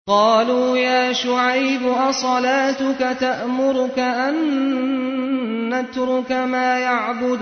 قالوا يا شعيب أصلاتك تأمرك أن نترك ما يعبد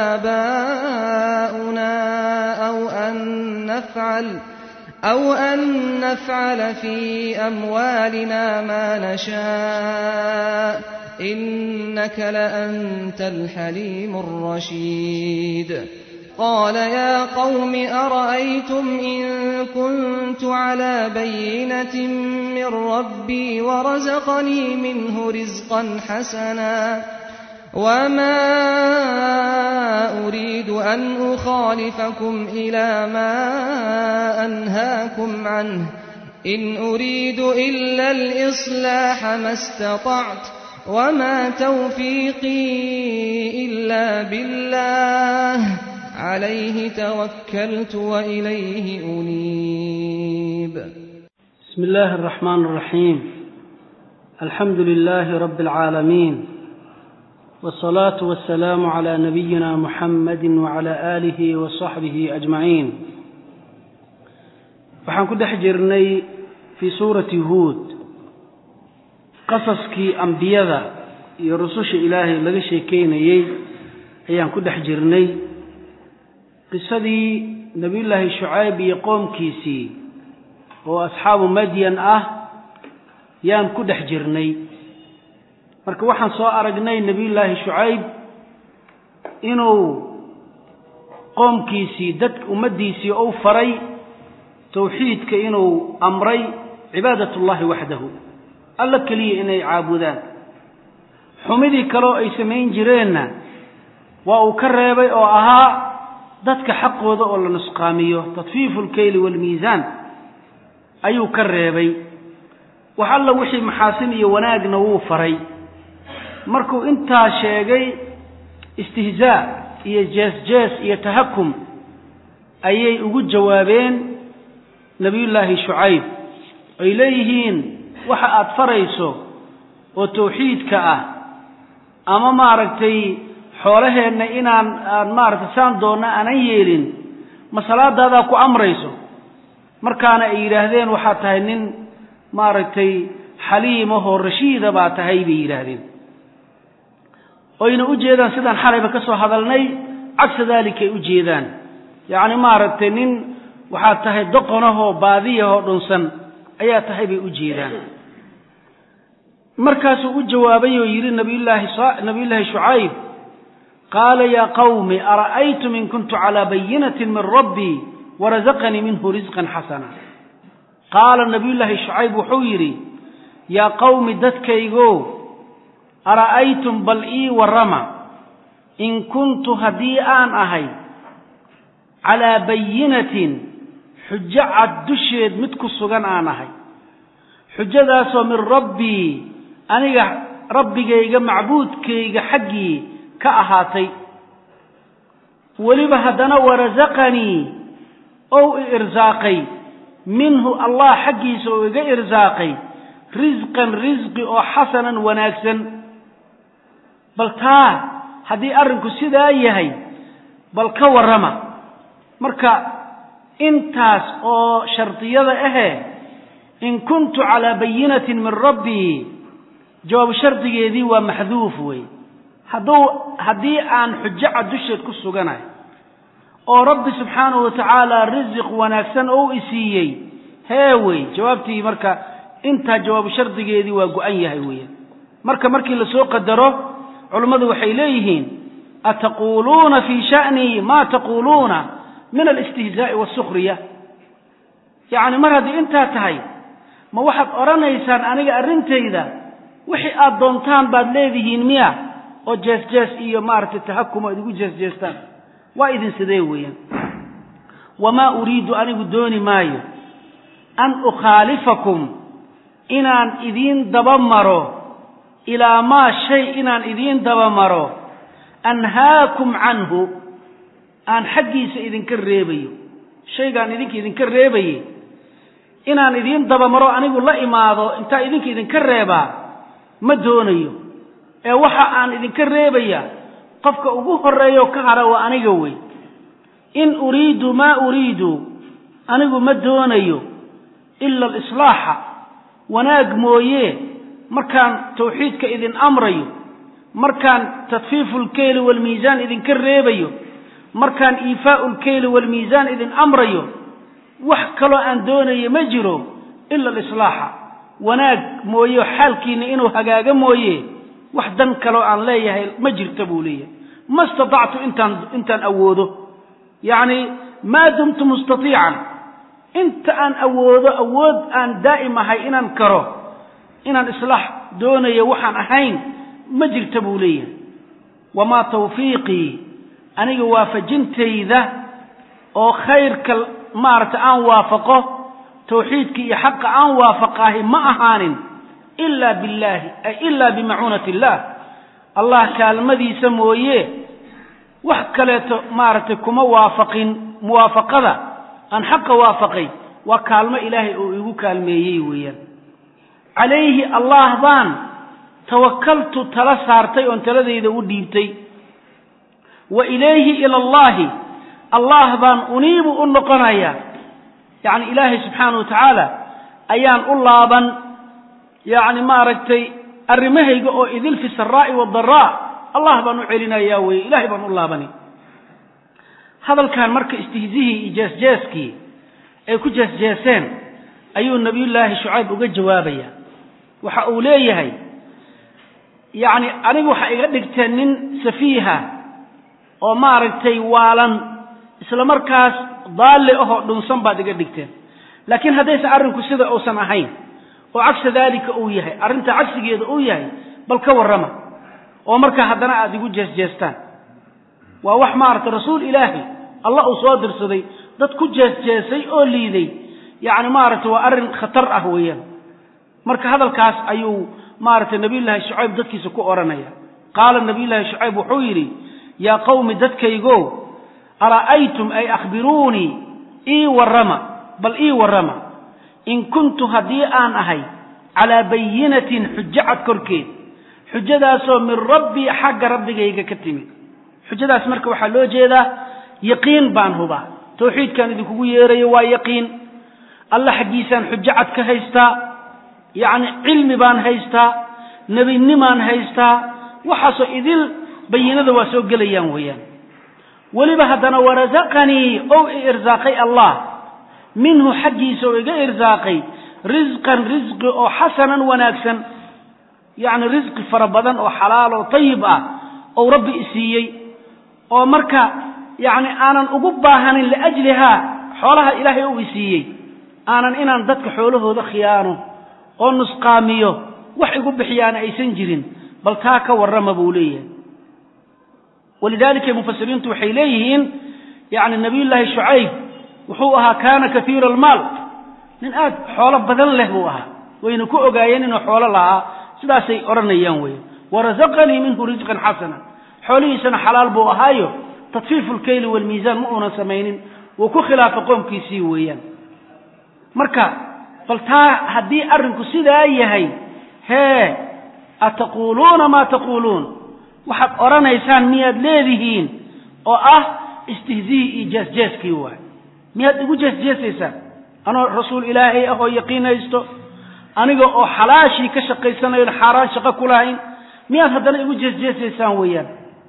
آباؤنا أو أن نفعل أو أن نفعل في أموالنا ما نشاء إنك لأنت الحليم الرشيد قال يا قوم أرأيتم إن كنت على بينة من ربي ورزقني منه رزقا حسنا وما أريد أن أخالفكم إلى ما أنهاكم عنه إن أريد إلا الإصلاح ما استطعت وما توفيقي إلا بالله عليه توكلت وإليه أنيب بسم الله الرحمن الرحيم الحمد لله رب العالمين والصلاة والسلام على نبينا محمد وعلى آله وصحبه أجمعين waxaan ku dhex jirnay fii suurati huod qasaskii ambiyada iyo rususha ilaahay laga sheekeynayey ayaan ku dhex jirnay qisadii nebiyullaahi shucayb iyo qoomkiisii oo asxaabu madyan ah yaan ku dhex jirnay marka waxaan soo aragnay nebiyullaahi shucayb inuu qoomkiisii dad ummaddiisii ou faray tawxiidka inuu amray cibaadatullaahi waxdahu alla keliya inay caabudaan xumidii kaleo ay samayn jireenna waa uu ka reebay oo ahaa dadka xaqooda oo la nusqaamiyo tadfiifu lkeyli waalmiisaan ayuu ka reebay wax alla wixii maxaasin iyo wanaagna wuu faray markuu intaa sheegay istihzaa iyo jees-jees iyo tahakum ayay ugu jawaabeen nebiyullaahi shucayb ay leeyihiin waxa aada farayso oo tawxiidka ah ama maaragtay xoolaheenna inaan aan maaragtay saan doonna aanan yeelin ma salaadaadaa ku amrayso markaana ay yidhaahdeen waxaad tahay nin maaragtay xaliimahoo rashiida baa tahay bay yidhaahdeen oyna u jeedaan sidaan xalayba ka soo hadalnay cagsa daalikay u jeedaan yacni maaragtay nin waxaad tahay doqonahoo baadiyahoo dhunsan ayaa tahay bay u jeedaan markaasuu u jawaabay oo yidhi nabiyullaahi nabiyullaahi shucayb qaala yaa qawmi ara'aytum in kuntu calaa bayinatin min rabbii warazaqanii minhu risqan xasana qaala nabiyullaahi shucayb wuxuu yidhi yaa qawmi dadkaygo ara'aytum bal ii warrama in kuntu haddii aan ahay calaa bayinatin xujo cad dusheed mid ku sugan aan ahay xujadaasoo min rabbii aniga rabbigayga macbuudkayga xaggii ka ahaatay weliba haddana warasaqanii ou i irsaaqay minhu allah xaggiisa oo iga irsaaqay risqan risqi oo xasanan wanaagsan bal taa haddii arrinku sidaa yahay bal ka warrama marka intaas oo shardiyada ahe in kuntu calaa bayinatin min rabbii jawaab shardigeedii waa maxduuf wey hadduu haddii aan xujo cad dusheed ku suganahay oo rabbi subxaanahu wa tacaala risiq wanaagsan ou isiiyey hee wey jawaabtii marka intaa jawaabu shardigeedii waa go-an yahay weeyaan marka markii lasoo qadaro culummadu waxay leeyihiin ataquuluuna fii sha'nii maa taquuluuna min alistihzaa'i waasukriya yacni mar haddii intaa tahay ma waxaad odhanaysaan aniga arrintayda wixii aad doontaan baad leedihiin miya oo jees-jees iyo maaragtay tahakum aad igu jees-jeestaan waa idin sidee weeyaan wamaa uriidu anigu dooni maayo an ukhaalifakum inaan idiin daba maro ilaa maa shay inaan idiin daba maro anhaakum canhu aan xaggiisa idinka reebayo shaygaan idinka idinka reebaye inaan idiin dabamaro anigu la imaado intaa idinka idinka reebaa ma doonayo ee waxa aan idinka reebaya qofka ugu horreeyo ka hara waa aniga wey in uriidu maa uriidu anigu ma doonayo ila alislaaxa wanaag mooye markaan tawxiidka idin amrayo markaan tadfiifu lkeyli waalmiisaan idinka reebayo markaan iifaau lkeyli waalmiisaan idin amrayo wax kaloo aan doonayo ma jiro ila alislaaxa wanaag mooye xaalkiina inuu hagaaga mooye wax dan kaloo aan leeyahay ma jirta buu leeyahay ma istatactu intaan intaan awoodo yacni maa dumtu mustatiican inta aan awoodo awood aan daa'im ahay inaan karo inaan islaax doonayo waxaan ahayn ma jirta buu leeyahay wamaa tawfiiqii aniga waafajintayda oo khayrka maaragtay aan waafaqo tawxiidka iyo xaqa aan waafaqahi ma ahaanin ilaa billaahi ay ilaa bimacuunati illaah allah kaalmadiisa mooye wax kaleeto maaragtay kuma waafaqin muwaafaqada aan xaqa waafaqay waa kaalmo ilaahay oo igu kaalmeeyey weeyaan calayhi allah baan tawakaltu tala saartay oon taladayda u dhiibtay wa ilayhi ila allahi allah baan uniibu u noqonaya yacni ilaahay subxaana wa tacaala ayaan u laaban yacni maaragtay arrimahayga oo idil fi saraa'i wadaraa allah baan u celinayaa weye ilahay baan u laabani hadalkan marka istihzihii iyo jeesjeeskii ay ku jeesjeeseen ayuu nabiyullaahi shucayb uga jawaabaya waxa uu leeyahay yacni aniga waxaa iga dhigteen nin safiiha oo maaragtay waalan isla markaas daalle ahoo dhunsan baad iga dhigteen laakiin haddaysan arrinku sida uusan ahayn oo cagsa daalika uu yahay arrinta cagsigeeda uu yahay bal ka warrama oo markaa haddana aada igu jeesjeestaan waa wax maaragtay rasuul ilaahi allah uu soo dirsaday dad ku jeesjeesay oo liiday yacni maaragtay waa arrin khatar ah weeyaan marka hadalkaas ayuu maaragtay nabiyullaahi shucayb dadkiisa ku odhanaya qaala nabiyullaahi shucayb wuxuu yidhi yaa qawmi dadkaygo ara'aytum ay akhbiruunii ii warrama bal ii warrama in kuntu haddii aan ahay calaa bayinatin xujo cad korkeed xujadaasoo min rabbii xagga rabbigayga ka timid xujadaas marka waxaa loo jeedaa yaqiin baan hubaa tawxiidkaan idinkugu yeerayo waa yaqiin alla xaggiisaan xujo cad ka haystaa yacni cilmi baan haystaa nebinimaan haystaa waxaasoo idil bayinada waa soo gelayaan weeyaan weliba haddana warasaqanii ou i irsaaqay allah minhu xaggiisa oo iga irsaaqay risqan risqi oo xasanan wanaagsan yacni risqi fara badan oo xalaal oo tayib ah ou rabbi i siiyey oo marka yacni aanan ugu baahanin liajlihaa xoolaha ilaahay ou i siiyey aanan inaan dadka xoolahooda khiyaano oo nusqaamiyo wax igu bixiyaana aysan jirin bal taa ka warrama buu leeyahay walidaalika mufasiriintu waxay leeyihiin yacni nabiyullaahi shucayb wuxuu ahaa kaana kaiira almaal nin aad xoolo badan leh buu ahaa wayna ku ogaayeen inuu xoolo lahaa sidaasay odhanayaan weeye warasaqanii minhu risqan xasana xoolihiisana xalaal buu ahaayo tadfiifu lkeyli waalmiisaan ma uunan samaynin wuu ku khilaafa qoomkiisii weeyaan marka bal taa haddii arrinku sidaa yahay hee ataquuluuna maa taquuluun waxaad odhanaysaan miyaad leedihiin oo ah istihzii iyo jeesjeeskii waay miyaad igu jeesjeesaysaan anoo rasuul ilaahay ah oo yaqiin haysto aniga oo xalaashii ka shaqaysanayon xaaraan shaqo ku lahayn miyaad haddana igu jeesjeesaysaan weeyaan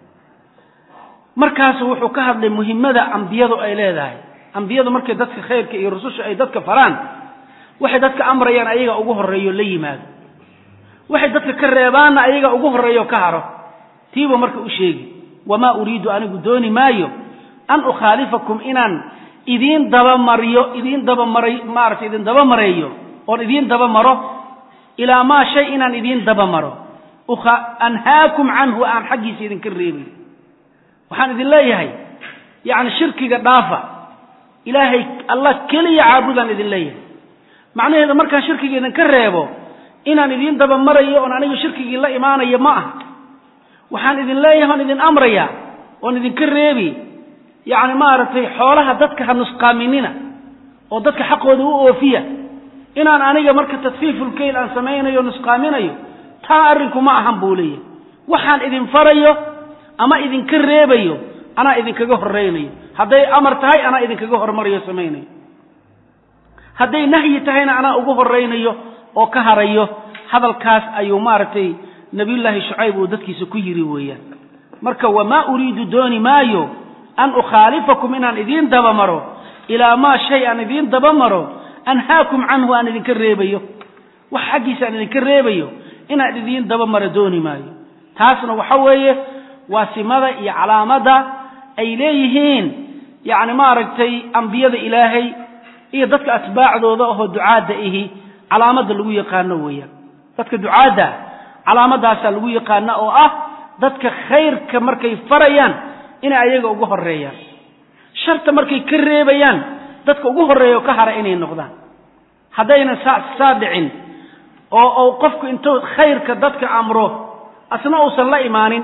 markaasu wuxuu ka hadlay muhimmada ambiyadu ay leedahay ambiyadu markay dadka khayrka iyo rususha ay dadka faraan waxay dadka amrayaan ayaga ugu horreeyo la yimaado waxay dadka ka reebaanna ayaga ugu horreeyo ka haro tiiba marka u sheegi wamaa uriidu anigu dooni maayo an ukhaalifakum inaan idiin dabamariyo idiin dabamaray maaragtay idin dabamareeyo oon idiin dabamaro ilaa maa shay inaan idiin dabamaro anhaakum canhu aan xaggiisa idinka reebay waxaan idin leeyahay yacni shirkiga dhaafa ilaahay allah keliya caabudaan idin leeyahay macnaheeda markaan shirkiga idinka reebo inaan idiin dabamarayo oon anigu shirkigii la imaanayo ma aha waxaan idin leeyahay oon idin amraya oon idinka reebi yacni maaragtay xoolaha dadka ha nusqaaminina oo dadka xaqooda u oofiya inaan aniga marka tadfiifulkeyl aan samaynayo nusqaaminayo taa arrinku ma ahan buu leeyahay waxaan idin farayo ama idinka reebayo anaa idinkaga horraynayo hadday amar tahay anaa idinkaga hormarayo samaynayo hadday nahyi tahayna anaa ugu horraynayo oo ka harayo hadalkaas ayuu maaragtay nabiyullaahi shucayb uu dadkiisa ku yidhi weeyaan marka wamaa uriidu dooni maayo an ukhaalifakum inaan idiin dabamaro ilaa maa shay aan idiin dabamaro anhaakum canhu aan idinka reebayo wax xaggiisa aan idinka reebayo inaan idiin dabamaro dooni maayo taasna waxa weeye waa simada iyo calaamadda ay leeyihiin yacni maaragtay ambiyada ilaahay iyo dadka atbaacdooda ahoo ducaadda ihi calaamadda lagu yaqaano weeyaan dadka ducaadda calaamadaasaa lagu yaqaana oo ah dadka khayrka markay farayaan inay ayaga ugu horeeyaan sharta markay ka reebayaan dadka ugu horreeya oo ka hara inay noqdaan haddaynan saa saa dhicin oo ou qofku intuu khayrka dadka amro asna uusan la imaanin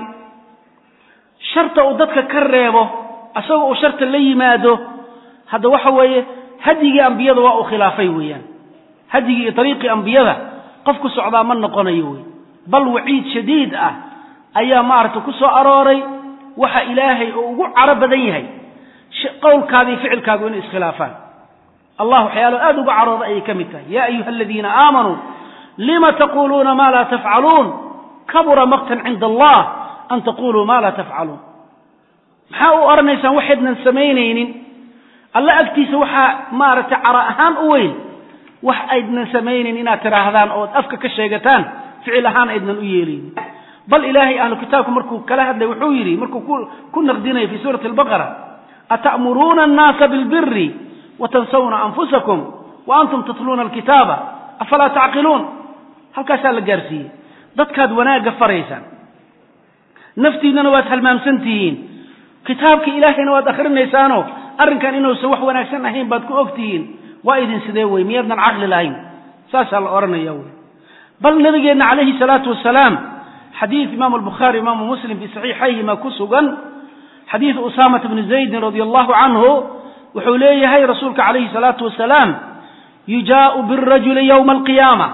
sharta uu dadka ka reebo asagoo uu sharta la yimaado hadda waxa weeye hadyigii ambiyada waa uu khilaafay weeyaan hadyigii iyo dariiqii ambiyada qof ku socdaa ma noqonayo wey bal waciid shadiid ah ayaa maaragtay ku soo arooray waxa ilaahay oo ugu caro badan yahay qowlkaada iyo ficilkaagu inay iskhilaafaan allah waxyaalo aada uga carooda ayay ka mid tahay ya ayuha aladiina aamanuu lima taquluuna ma laa tafcaluun kabura maqtan cinda allah an taquluu ma laa tafcaluun maxaa u odhanaysaan waxaydnan samaynaynin alla agtiisa waxaa maaragtay cara ahaan u weyn wax aydnan samaynayn inaad tidhaahdaan ood afka ka sheegataan ficil ahaan aydnan u yeelaynin bal ilaahay ahlu kitaabku markuu kala hadlay wuxuu yidhi markuu ku naqdinaya fi suurati albaqara ata'muruuna annaasa bilbiri watansawna anfusakum wa antum tatluuna alkitaaba afalaa tacqiluun halkaasaa la gaarsiiyey dadkaad wanaagga faraysaan naftiinnana waad halmaamsan tihiin kitaabka ilaahayna waad akhrinaysaanoo arrinkan inuusan wax wanaagsan ahayn baad ku og tihiin waa idin sidee wey miyaadnan caqli lahayn saasaa la odhanaya wey bal nabigeenna calayhi salaatu wasalaam xadiid imaamu albukhaari imaamu muslim fii saxiixayhima ku sugan xadiid usaamata bni zaydin radia allahu canhu wuxuu leeyahay rasuulka calayhi salaatu wasalaam yujaau birajuli yowma alqiyaama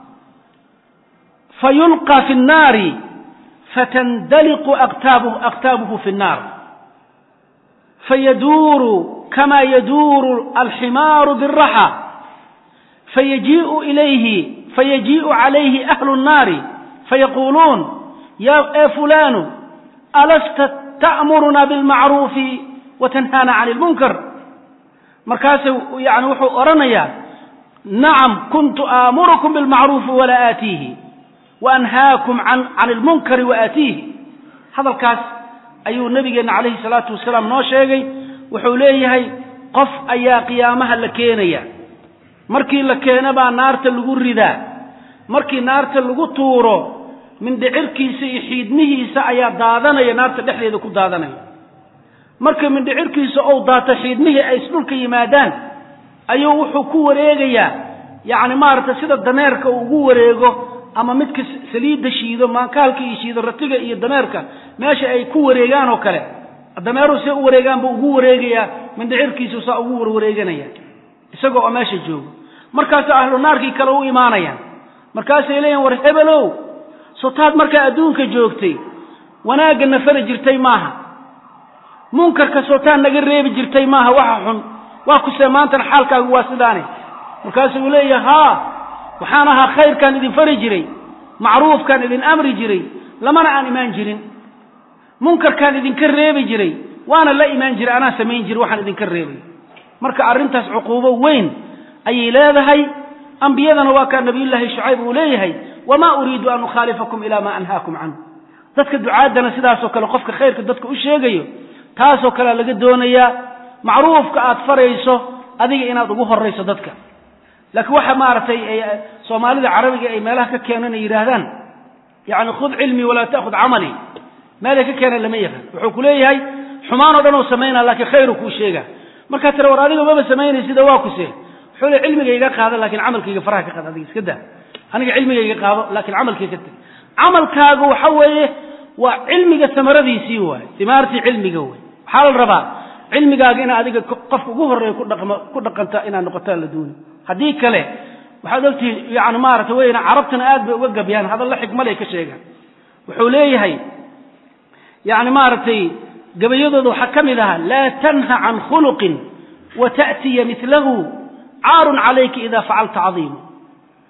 fayulqى fi الnaari fatandaliqu aktaabuhu fi الnaar fayaduuru kama yaduuru alximaaru biraxa fayajiiءu ilayhi fayajiiءu calayhi ahlu الnaari fayaquluun ya e fulanu alasta ta'muruna bilmacruufi watanhaana can اlmunkar markaasu yani wuxuu odhanayaa nacam kuntu aamurukum bilmacruufi walaa aatiihi waanhaakum can ilmunkari waaatiihi hadalkaas ayuu nabigeenna calayhi salaatu wasalaam noo sheegay wuxuu leeyahay qof ayaa qiyaamaha la keenaya markii la keena baa naarta lagu ridaa markii naarta lagu tuuro mindhicirkiisa iyo xiidmihiisa ayaa daadanaya naarta dhexdeeda ku daadanaya marka mindhicirkiisa ou daato xiidmihii ay isdhulka yimaadaan ayuu wuxuu ku wareegayaa yacni maaragtay sida dameerka uu ugu wareego ama midka saliidda shiido maankaalka iyo shiido ratiga iyo dameerka meesha ay ku wareegaan oo kale dameeruhu see u wareegaan buu ugu wareegayaa mindhicirkiisu saa ugu warwareeganaya isagoo oo meesha joogo markaasa ahlu naarkii kale u imaanayaan markaasay leeyihin war hebelow sotaad markaa adduunka joogtay wanaagga nafari jirtay maaha munkarka sotaad naga reebi jirtay maaha waxa xun waa kusee maantana xaalkaagu waa sidaane markaasuu leeyahay haa waxaan ahaa khayrkaan idin fari jiray macruufkaan idin amri jiray lamana aan imaan jirin munkarkaan idinka reebi jiray waana la imaan jiray anaa samayn jiray waxaan idinka reebay marka arrintaas cuquubo weyn ayay leedahay ambiyadana waa kaa nabiyullaahi shucayb uu leeyahay wamaa uriidu an ukhaalifakum ilaa maa anhaakum canhu dadka ducaaddana sidaasoo kale qofka khayrka dadka u sheegayo taasoo kalea laga doonayaa macruufka aad farayso adiga inaad ugu horayso dadka laakiin waxa maaragtay soomaalida carabiga ay meelaha ka keenan ay yidhaahdaan yani khud cilmii walaa ta'khud camalii meelay ka keenan lama yaqaan wuxuu ku leeyahay xumaan oo dhan oo samaynaa laakiin khayru kuu sheega markaa tira war adiga maba samaynay sida waa kuse wuxuu le cilmigayga qaada laakiin camalkayga faraha ka qaad adiga iska daa aniga cilmigayga qaado laakiin camalkayga tag camalkaagu waxa weeye waa cilmiga samaradiisii waay imaartii cilmiga wey waxaa la rabaa cilmigaaga inaad adiga qofka ugu horreeya kudhaqmo ku dhaqanta inaad noqotaan la dooni haddii kale waxaad ogtihi yani maarata weyna carabtana aad bay uga gabyaan hadalla xikmalay ka sheegaan wuxuu leeyahay yani maaragtay gabayadooda waxaa ka mid ahaa laa tanha can khuluqin wa ta'tiya milahu caarun calayka ida facalta cadiima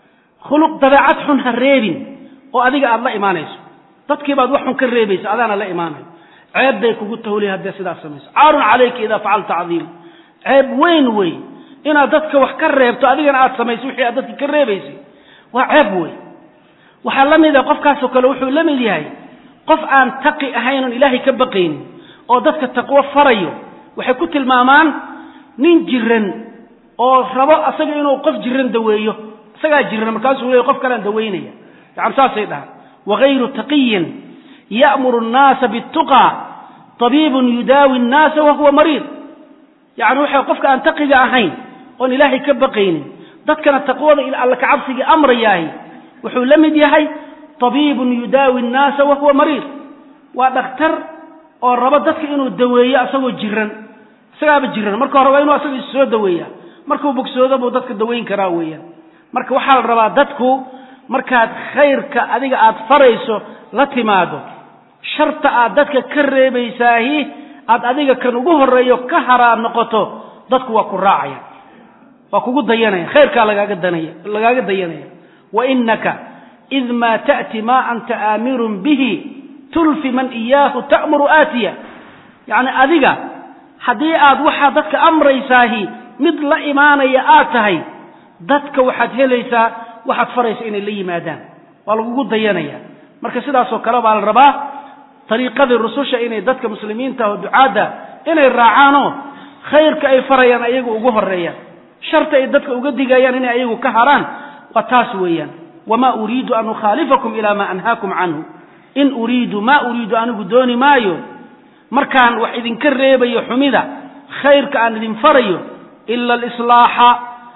khuluq dabeecad xun ha reebin oo adiga aada la imaanayso dadkii baad wax xun ka reebaysa adaana la imaanayo ceeb bay kugu tahuli haddee sidaas samayso caarun calayka idaa facalta cadiima ceeb weyn wey inaad dadka wax ka reebto adigana aad samayso wixii aad dadka ka reebaysay waa ceeb wey waxaa la mid a qofkaasoo kale wuxuu la mid yahay qof aan taqi ahayn oon ilaahay ka baqaynin oo dadka taqwo farayo waxay ku tilmaamaan nin jiran oo rabo asaga inuu qof jiran daweeyo isagaa jiran markaasuu leey qof kalaan daweynaya yani saasay dhahaan wagayru taqiyin ya'muru annaasa biاtuqa tabiibun yudaawi annaasa wahuwa mariid yani waxa qofka aan taqiga ahayn oon ilaahay ka baqaynin dadkana taqwada alla kacabsigii amrayaahi wuxuu la mid yahay tabiibun yudaawi annaasa wahuwa mariid waa dhakhtar oo rabo dadka inuu daweeyo asagoo jiran isagaaba jiran marka hore waa inuu asaga is soo daweeya markuu bogsoodo buu dadka daweyn karaa weeyaan marka waxaa la rabaa dadku markaad khayrka adiga aad farayso la timaado sharta aad dadka ka reebaysaahi aad adiga kan ugu horeeyo ka haraad noqoto dadku waa ku raacaya waa kugu dayanaya khayrkaa lagaaga danaya lagaaga dayanaya wa inaka id maa ta'ti maa anta aamirun bihi tulfi man iyaahu ta'muru aatiya yacni adiga haddii aad waxaa dadka amraysaahi mid la imaanaya aad tahay dadka waxaad helaysaa waxaad faraysa inay la yimaadaan waa lagugu dayanaya marka sidaasoo kale baa la rabaa dariiqadii rususha inay dadka muslimiinta oo ducaadda inay raacaanoo khayrka ay farayaan ayagu ugu horeeyaan sharta ay dadka uga digayaan inay ayagu ka haraan waa taas weeyaan wamaa uriidu an ukhaalifakum ilaa maa anhaakum canhu in uriidu maa uriidu anigu dooni maayo markaan wax idinka reebayo xumida khayrka aan idin farayo ila alislaaxa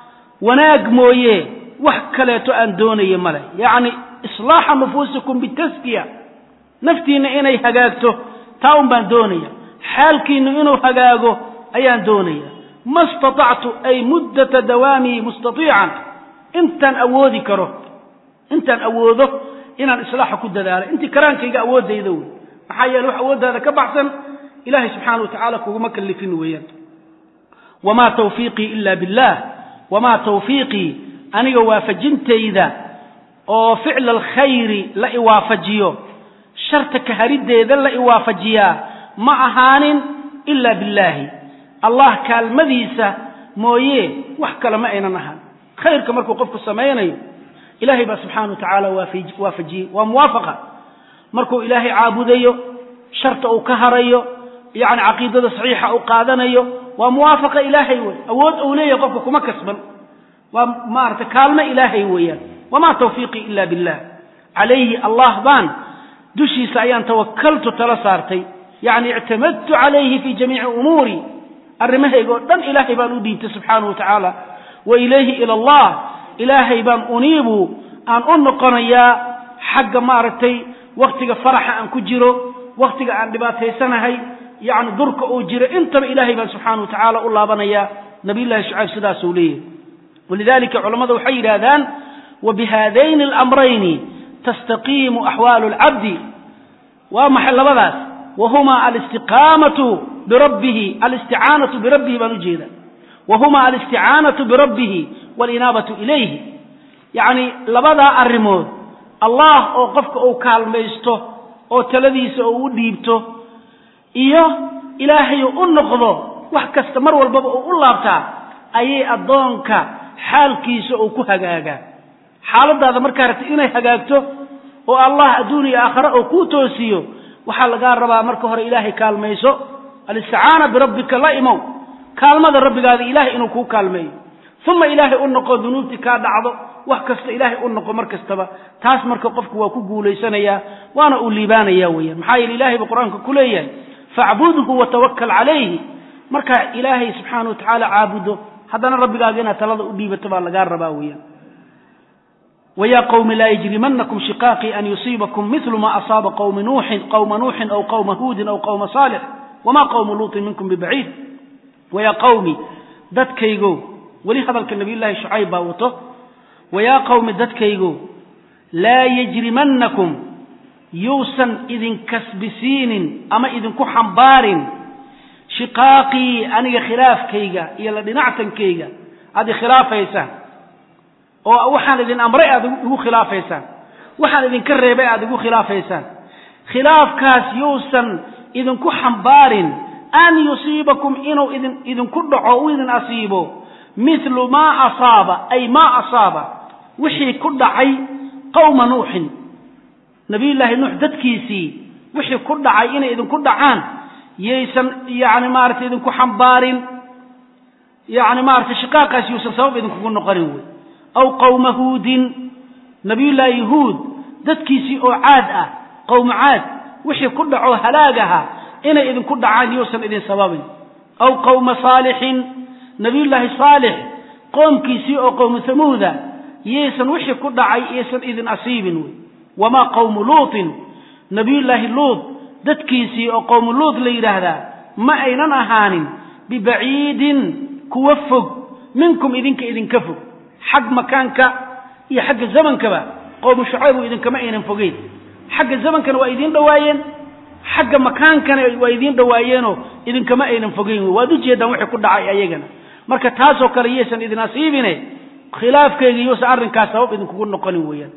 wanaag mooye wax kaleeto aan doonayo male yacni islaaxa nufuusikum bitaskiya naftiinna inay hagaagto taa un baan doonaya xaalkiinnu inuu hagaago ayaan doonaya ma istatactu ay muddata dawaamii mustatiican intaan awoodi karo intaan awoodo inaan islaaxa ku dadaalo intii karaankayga awooddayda wey maxaa yeele wax awooddaada ka baxsan ilahay subxaana wa tacaala kuguma kallifin weeyaan wamaa tawfiiqii ila billah wamaa tawfiiqii aniga waafajintayda oo ficla alkhayri la iwaafajiyo sharta kahariddeeda la iwaafajiyaa ma ahaanin ila billaahi allah kaalmadiisa mooye wax kale ma aynan ahaan khayrka markuu qofku samaynayo ilaahay baa subxaana wa tacaala waafajiyey waa muwaafaqa markuu ilaahay caabudayo sharta uu ka harayo yacni caqiidada saxiixa uu qaadanayo waa muwaafaqa ilaahay wey awood uu leeyahay qofka kuma kasban waa maarata kaalmo ilaahay weeyaan wamaa tawfiiqii ila billah calayhi allah baan dushiisa ayaan tawakaltu tala saartay yacni ictamadtu calayhi fii jamiici umuuri arrimahayga oo dhan ilaahay baan u dhiibtay subxaanahu wa tacaala wa ilayhi ila allah ilaahay baan uniibu aan u noqonayaa xagga maaragtay wakhtiga faraxa aan ku jiro wakhtiga aan dhibaataysanahay yacni durka uu jiro intaba ilaahay baan subxaana wa tacaala u laabanayaa nabiyullahi shucayb sidaasuu leeyahy walidalika culammada waxay yidhaahdaan wa bihaadayni alamrayni tastaqiimu axwaalu alcabdi waa maxay labadaas wa huma alistiqaamatu birabbihi alisticaanatu birabbihi baan ujeeda wa huma alisticaanatu birabbihi walinaabatu ilayhi yacni labadaa arrimood allah oo qofka uu kaalmaysto oo taladiisa uu u dhiibto iyo ilaahay u noqdo wax kasta mar walbaba uu u laabtaa ayay addoonka xaalkiisa uu ku hagaagaa xaaladaada markaa rabta inay hagaagto oo allah adduun iyo aakhare oo kuu toosiyo waxaa lagaa rabaa marka hore ilaahay kaalmayso alisticaana birabbika la imow kaalmada rabbigaada ilaahay inuu kuu kaalmeeyo uma ilaahay u noqo dunuubtii kaa dhacdo wax kasta ilaahay u noqo mar kastaba taas marka qofku waa ku guulaysanayaa waana uu liibaanaya weeyaan maxaa yeele ilahay buu qur-aanka ku leeyahay facbudhu watawakal calayhi markaa ilaahay subxaana wa tacaala caabudo haddana rabbigaaga inaad talada u dhiibato baa lagaa rabaa weeyaan ويا قوم لا يجرمنكم شقاقي أن يصيبكم مثل ما أصاب قوم نوح قوم نوح أو قوم هود أو قوم صالح وما قوم لوط منكم ببعيد ويا قوم ددكيغو ولي هذا النبي الله شعيب باوته ويا قوم ددكيغو لا يجرمنكم يوسن إذن كسبسين أما إذن كحنبار شقاقي أنا خلاف كيغا يلا دنعتن كيغا هذه خلاف يسان oo waxaan idin amray aad igu khilaafaysaan waxaan idinka reebay aad igu khilaafaysaan khilaafkaas yuusan idinku xambaarin an yusiibakum inuu idin idinku dhaco u idin asiibo mithlu maa asaaba ay maa asaaba wixii ku dhacay qowma nuuxin nabiyullaahi nuux dadkiisii wixii ku dhacay inay idinku dhacaan yaysan yani maaragtay idinku xambaarin yani maaragtay shiqaaqaas yuusan sabab idinkugu noqonin wey aw qowma huudin nabiyullaahi huud dadkiisii oo caad ah qowmu caad wixii ku dhaco halaag aha inay idinku dhacaan yuusan idin sababin aw qowma saalixin nabiyullaahi saalix qoomkiisii oo qowmu hamuuda yaysan wixii ku dhacay yaysan idin asiibin wey wamaa qowmu luutin nabiyullaahi luud dadkiisii oo qowmu luud la yidhaahdaa ma aynan ahaanin bibaciidin kuwa fog minkum idinka idinka fog xag makaanka iyo xagga zamankaba qowmu shucaybu idinkama aynan fogeyn xagga zamankana waa idiin dhowaayeen xagga makaankana waa idiin dhowaayeenoo idinkama aynan fogeyn wey waad ujeedaan wixii ku dhacay ayagana marka taasoo kale yaysan idin asiibine khilaafkeyga yuusan arrinkaas sabab idinkugu noqonin weeyaan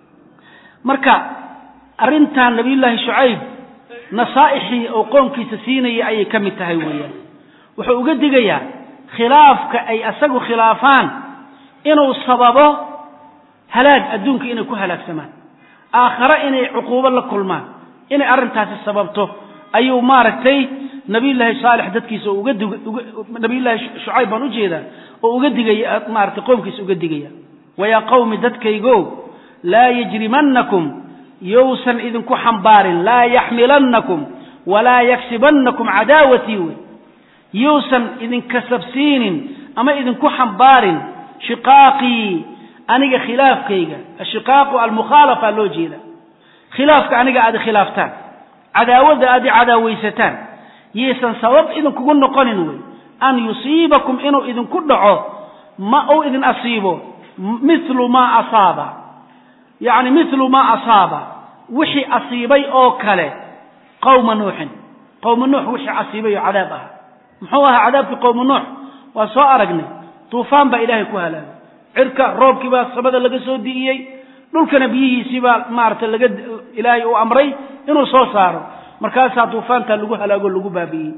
marka arrintan nabiyullaahi shucayb nasaa'ixii oo qoomkiisa siinaya ayay ka mid tahay weeyaan wuxuu uga digayaa khilaafka ay asagu khilaafaan inuu sababo halaag adduunka inay ku halaagsamaan aakhare inay cuquubo la kulmaan inay arrintaasi sababto ayuu maaragtay nabiyullaahi saalix dadkiisa uga dig nabiyullaahi shucayb baan ujeedaa oo uga digaya maaragtay qoomkiisa uga digaya wayaa qawmi dadkaygo laa yajrimannakum yousan idinku xambaarin laa yaxmilannakum walaa yaksibannakum cadaawatii wey yousan idinkasabsiinin ama idinku xambaarin shiqaaqii aniga khilaafkayga ashiqaaqu almukhaalafa loo jeeda khilaafka aniga aad khilaaftaan cadaawadda aad i cadaawaysataan yaysan sabab idinkugu noqonin wey an yusiibakum inuu idinku dhaco ma uu idin asiibo milu maa asaaba yacni milu maa asaaba wixii asiibay oo kale qowma nuuxin qowma nuux wixii asiibay oo cadaab ah muxuu ahaa cadaabkii qowma nuux waa soo aragnay duufaan baa ilaahay ku halaagay cirka roobkii baa samada laga soo di'iyey dhulkana biyihiisii baa maaragtay laga ilaahay uu amray inuu soo saaro markaasaa duufaantaa lagu halaago lagu baabi'iyey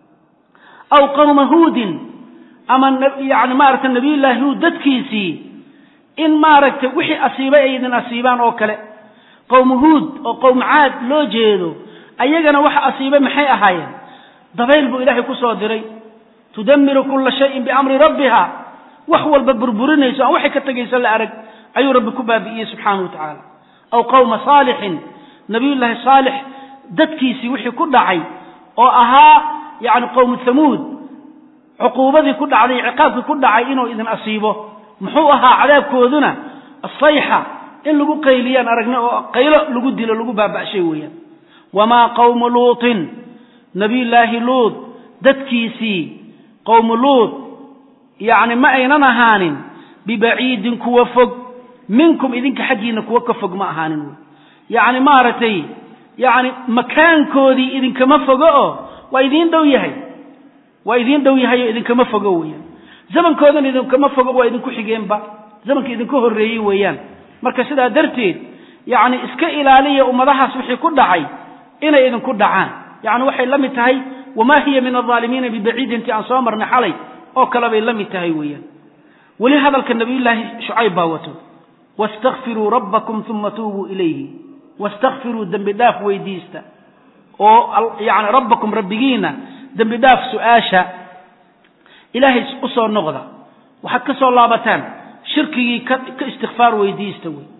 aw qowma huudin ama yani maaragtay nabiyullaahi huud dadkiisii in maaragtay wixii asiibay ay idin asiibaan oo kale qowmu huud oo qowm caad loo jeedo ayagana waxa asiibay maxay ahaayeen dabayl buu ilaahay ku soo diray tudamiru kulla shayin biamri rabbiha wax walba burburinayso aan waxay ka tegaysa la arag ayuu rabbi ku baabi'iyey subxaanahu wa tacaala aw qowma saalixin nabiyullaahi saalix dadkiisii wixii ku dhacay oo ahaa yacni qowmu hamuud cuquubadii ku dhacday ciqaabkii ku dhacay inuu idin asiibo muxuu ahaa cadaabkooduna asayxa in lagu qayliyaan aragna oo qaylo lagu dilo lagu baaba'shay weeyaan wamaa qowmu luutin nabiyullaahi luud dadkiisii qowmu luud yacni ma aynan ahaanin bibaciidin kuwa fog minkum idinka xaggiina kuwa ka fog ma ahaanin wey yacni maaragtay yacni makaankoodii idinkama fogo oo waa idiin dhow yahay waa idiin dhow yahay oo idinkama fogo weeyaan zamankoodan idinkama fogo waa idinku xigeenba zamanka idinka horreeyey weeyaan marka sidaa darteed yacni iska ilaaliya ummadahaas wixii ku dhacay inay idinku dhacaan yacni waxay la mid tahay wamaa hiya min alظaalimiina bibaciidintii aan soo marnay xalay oo kale bay la mid tahay weeyaan weli hadalka nabiyullaahi shucayb baa wato wastakfiruu rabbakum uma tuubuu ilayhi wastakfiruu dembi dhaaf weydiista oo yani rabbakum rabbigiina dembi dhaaf su-aasha ilaahay u soo noqda waxaad ka soo laabataan shirkigii ka ka istikfaar weydiista wey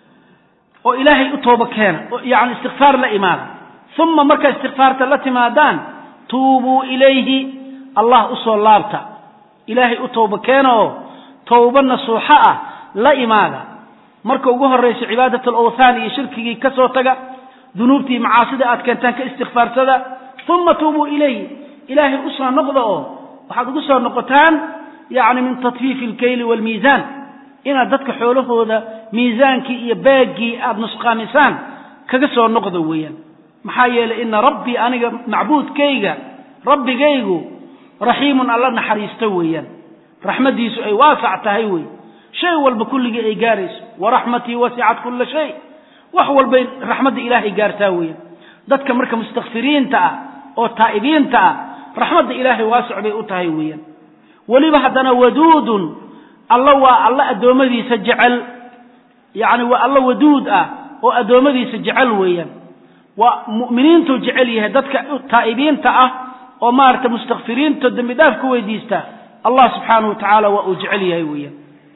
oo ilaahay u tooba keena yani istikfaar la imaada uma markaa istikfaarta la timaadaan tuubuu ilayhi allah usoo laabta ilaahay u tooba keena oo towba nasuuxo ah la imaada marka ugu horrayso cibaadat alawthaan iyo shirkigii ka soo taga dunuubtii macaasida aad keentaan ka istikfaarsada uma tuubuu ilayhi ilaahay usoo noqda oo waxaad ugu soo noqotaan yacni min tatfiifi alkayli waalmiisaan inaad dadka xoolahooda miisaankii iyo baaggii aada nusqaamisaan kaga soo noqda weeyaan maxaa yeelay ina rabbii aniga macbuudkayga rabbigaygu raxiimun alla naxariisto weeyaan raxmaddiisu ay waasac tahay wey shay walba kulligii ay gaarayso waraxmatii wasicat kulla shay wax walbay raxmadda ilaahay gaartaa weeyaan dadka marka mustakfiriinta ah oo taa'ibiinta ah raxmadda ilaahay waasic bay u tahay weeyaan weliba haddana waduudun alla waa alla addoommadiisa jecel yacni waa alla waduud ah oo addoommadiisa jecel weeyaan waa mu'miniintuu jecel yahay dadka taa'ibiinta ah oo maaragta mustakfiriinta dembi dhaaf ku weydiista allah subxaanahu wa tacaala waa uu jecel yahay weeyaan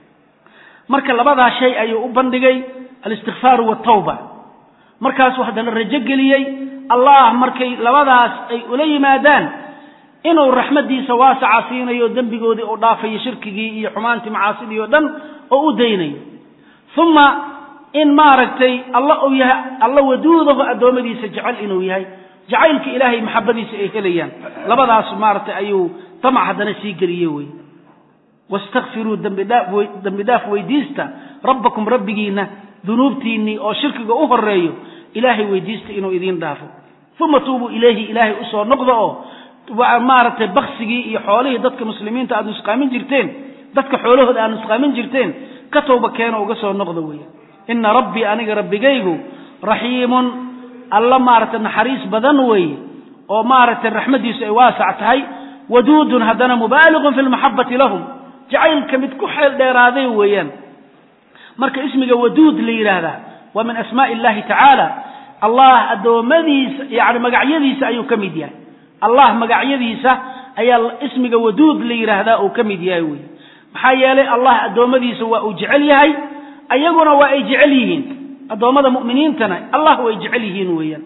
marka labadaa shay ayuu u bandhigay alistikfaaru waltawba markaasuu haddana rajo geliyey allah markay labadaas ay ula yimaadaan inuu raxmaddiisa waasaca siinayo dembigoodii uu dhaafayo shirkigii iyo xumaantii macaasidii oo dhan oo u daynayo uma in maaragtay alla uu yahay alla waduudahu addoommadiisa jecel inuu yahay jacaylka ilaahay maxabadiisa ay helayaan labadaas maaragtay ayuu damac haddana sii geliye wey wastakfiruu dembi dhaaf weydiista rabbakum rabbigiinna dunuubtiinnii oo shirkiga u horeeyo ilaahay weydiista inuu idiin dhaafo uma tuubuu ilayhi ilaahay usoo noqda oo maaragtay baksigii iyo xoolihii dadka muslimiinta aad nusqaamin jirteen dadka xoolahooda aad nusqaamin jirteen ka towba keeno uga soo noqda weya ina rabbii aniga rabbigaygu raxiimun alla maaragtay naxariis badan weeye oo maaragtay raxmaddiisu ay waasac tahay waduudun haddana mubaaliqun fi lmaxabati lahum jacaylka mid ku xeel dheeraaday weeyaan marka ismiga waduud la yidhaahdaa waa min asmaai illahi tacaala allah addoommadiisa yani magacyadiisa ayuu ka mid yahay allah magacyadiisa ayaa ismiga waduud la yidhaahdaa uu ka mid yahay wey maxaa yeelay allah addoommadiisa waa uu jecel yahay ayaguna waa ay jecel yihiin addoommada mu'miniintana allah way jecel yihiin weeyaan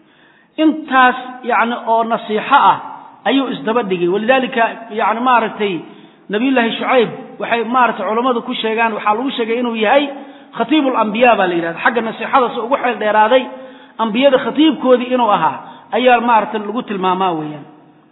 intaas yani oo nasiixo ah ayuu isdaba dhigay walidaalika yani maaragtay nabiyullaahi shucayb waxay maaragtay culammadu ku sheegaan waxaa lagu sheegay inuu yahay khatiibu alambiya baa la yidhahda xagga nasiixada si ugu xeel dheeraaday ambiyada khatiibkoodii inuu ahaa ayaa maaragtay lagu tilmaamaa weeyaan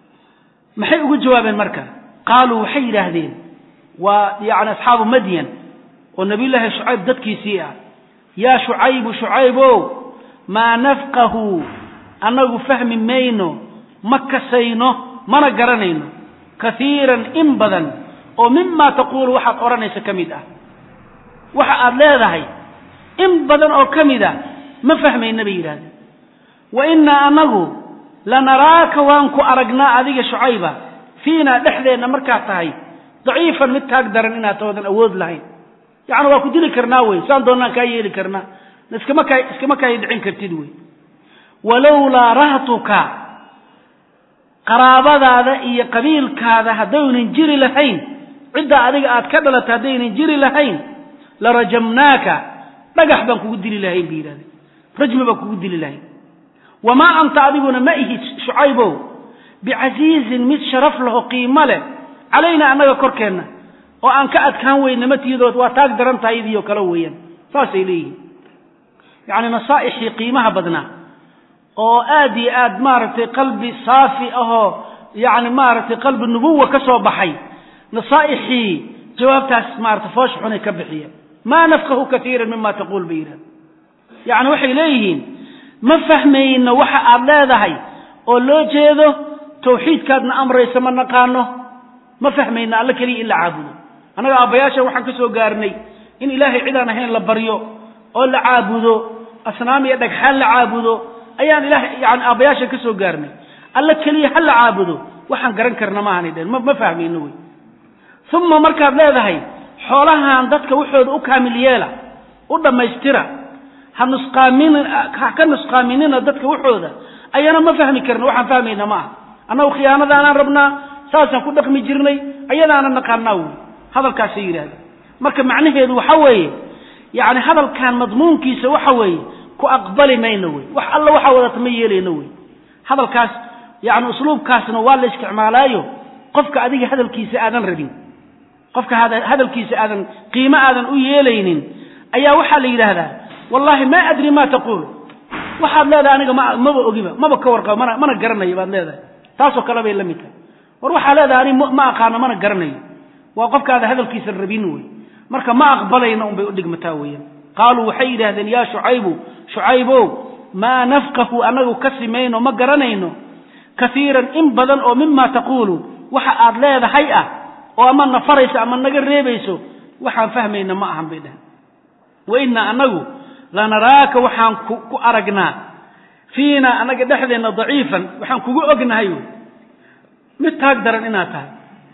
maxay ugu jawaabeen marka qaaluu waxay yidhaahdeen waa yani asxaabu madyan oo nabiyullaahi shucayb dadkiisii ah yaa shucaybu shucaybow maa nafqahu annagu fahmi mayno ma kasayno mana garanayno kaiiran in badan oo mimaa taquulu waxaad odhanaysa ka mid ah waxa aad leedahay in badan oo ka mid a ma fahmayna bay yidhahdeen wa innaa annagu lanaraaka waan ku aragnaa adiga shucayba fiinaa dhexdeenna markaad tahay daciifan mid taag daran inaad toodan awood lahayn yacni waa ku dili karnaa wey saan doonnaan kaa yeeli karnaa iskama kaa iskama kaay dhicin kartid wey walowlaa rahtuka qaraabadaada iyo qabiilkaada haddaynan jiri lahayn cidda adiga aad ka dhalatay haddaynan jiri lahayn la rajamnaaka dhagax baan kugu dili lahayn bay yidhahdeen rajmi baan kugu dili lahayn wamaa anta adiguna ma ihid shucaybow bicasiizin mid sharaf laho qiimo leh calaynaa annaga korkeenna oo aan ka adkaan weyna matiyadood waa taag daran tahay idiyo kale weeyaan saasay leeyihiin yacni nasaa'ixii qiimaha badnaa oo aad iyo aad maaragtay qalbi saafi ahoo yacni maaragtay qalbi nubuwa ka soo baxay nasaa'ixii jawaabtaas maarata foosha xunay ka bixiyeen maa nafqahu kaiiran mima taquul bay yidhahda yacni waxay leeyihiin ma fahmayno waxa aad leedahay oo loo jeedo tawxiidkaadna amraysa ma naqaano ma fahmayno alla keliya in la caabudo annaga aabbayaasha waxaan ka soo gaarnay in ilaahay cidaan ahayn la baryo oo la caabudo asnaam iyo dhagxaan la caabudo ayaan ilahay yani aabbayaasha ka soo gaarnay alla keliya ha la caabudo waxaan garan karna maahanay dheen ma fahmayno wey uma markaad leedahay xoolahan dadka waxooda u kaamil yeela u dhammaystira ha nusqaamin ha ka nusqaaminina dadka waxooda ayana ma fahmi karna waxaan fahmayna ma aha annagu khiyaanadaanaan rabnaa saasaan ku dhaqmi jirnay ayadaana naqaanaa wey hadalkaasay yidhahdeen marka macnaheedu waxa weeye yacni hadalkan madmuunkiisa waxa weeye ku aqbali mayno wey wax alla waxaa wadata ma yeelayno wey hadalkaas yani usluubkaasna waa la isticmaalaayo qofka adiga hadalkiisa aadan rabin qofka hadalkiisa aadan qiimo aadan u yeelaynin ayaa waxaa la yidhaahdaa wallahi ma adri ma taquul waxaad leedahay aniga ma maba ogiba maba ka warqabo mana mana garanayo baad leedahay taasoo kale bay la mid tahay war waxaa leedahay ani ma aqaano mana garanayo waa qofkaada hadalkiisa rabin wey marka ma aqbalayna unbay udhigmataa weeyaan qaaluu waxay yidhahdeen yaa shucaybu shucaybow maa nafqahu anagu ka simayno ma garanayno kaiiran in badan oo mima taquulu waxa aad leedahay ah oo ama na farayso ama naga reebayso waxaan fahmayna ma ahan bay dhaheen wa innaa annagu lanaraaka waxaan ku aragnaa fiina annaga dhexdeenna daciifan waxaan kugu ognahay mid taag daran inaad tahay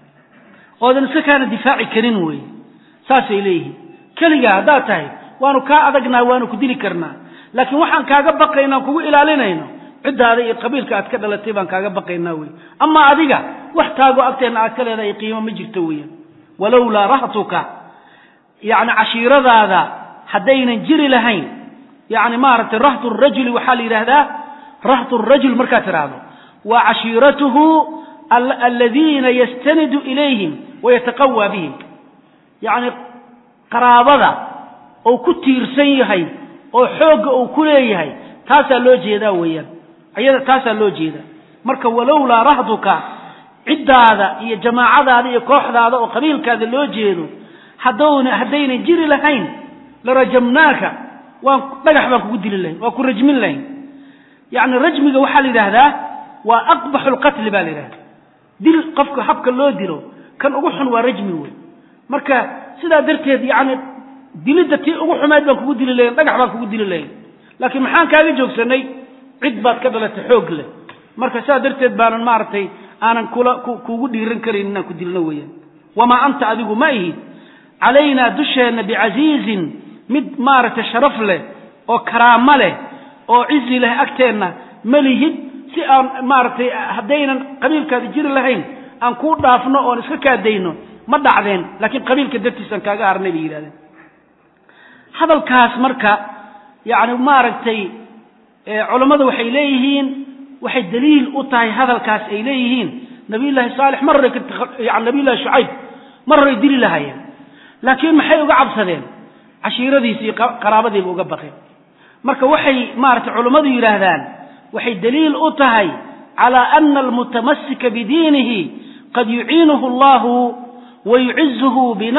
oodan iska kaana difaaci karin wey saasay leeyihiin keligaa haddaad tahay waanu kaa adagnaa waanu ku dili karnaa laakiin waxaan kaaga baqaynaa kugu ilaalinayno ciddaada iyo qabiilka aad ka dhalatay baan kaaga baqaynaa wey amaa adiga wax taago agteenna aad ka leedahay qiimo ma jirto weyan walowlaa rahtuka yacni cashiiradaada haddaynan jiri lahayn yacni maaragtay rahtu rajuli waxaa la yidhaahdaa rahtu rajul markaad tidhaahdo waa cashiiratuhu aladiina yastanidu ilayhim wayataqawaa bihim yacni qaraabada ou ku tiirsan yahay oo xoogga uu ku leeyahay taasaa loo jeedaa weeyaan ayada taasaa loo jeedaa marka walowlaa rahduka ciddaada iyo jamaacadaada iyo kooxdaada oo qabiilkaada loo jeedo haddowna haddaynan jiri lahayn larajamnaaka waan dhagax baan kugu dili lahayn waan ku rajmin lahayn yacni rajmiga waxaa la yidhaahdaa waa aqbaxu lqatli baa la yidhahdaa dil qofka habka loo dilo kan ugu xun waa rajmi wey marka sidaa darteed yacni dilidda tii ugu xumeyd baan kugu dili lahayn dhagax baan kugu dili lahayn laakiin maxaan kaaga joogsanay cid baad ka dhalatay xoog leh marka sidaa darteed baanan maaragtay aanan kula kuugu dhiiran karayn inaan ku dilno weeyaan wamaa anta adigu ma ihid calaynaa dusheenna bicasiizin mid maaragtay sharaf leh oo karaamo leh oo cizi leh agteenna ma lihid si aan maaragtay haddaynan qabiilkaada jiri lahayn aan kuu dhaafno oon iska kaadayno ma dhacdeen laakiin qabiilka dartiisaan kaaga harnay bay yidhahdeen hadalkaas marka yacni maaragtay culammadu waxay leeyihiin waxay daliil u tahay hadalkaas ay leeyihiin nabiyullaahi saalix mar horay yani nabiyullahi shucayb mar horay dili lahayeen laakiin maxay uga cabsadeen cashiiradiisi iyo qaraabadiiba uga baqeen marka waxay maaragtay culammadu yidhaahdaan waxay daliil u tahay calaa ana almutamasika bidiinihi qad yuciinuhu allahu wa yucizuhu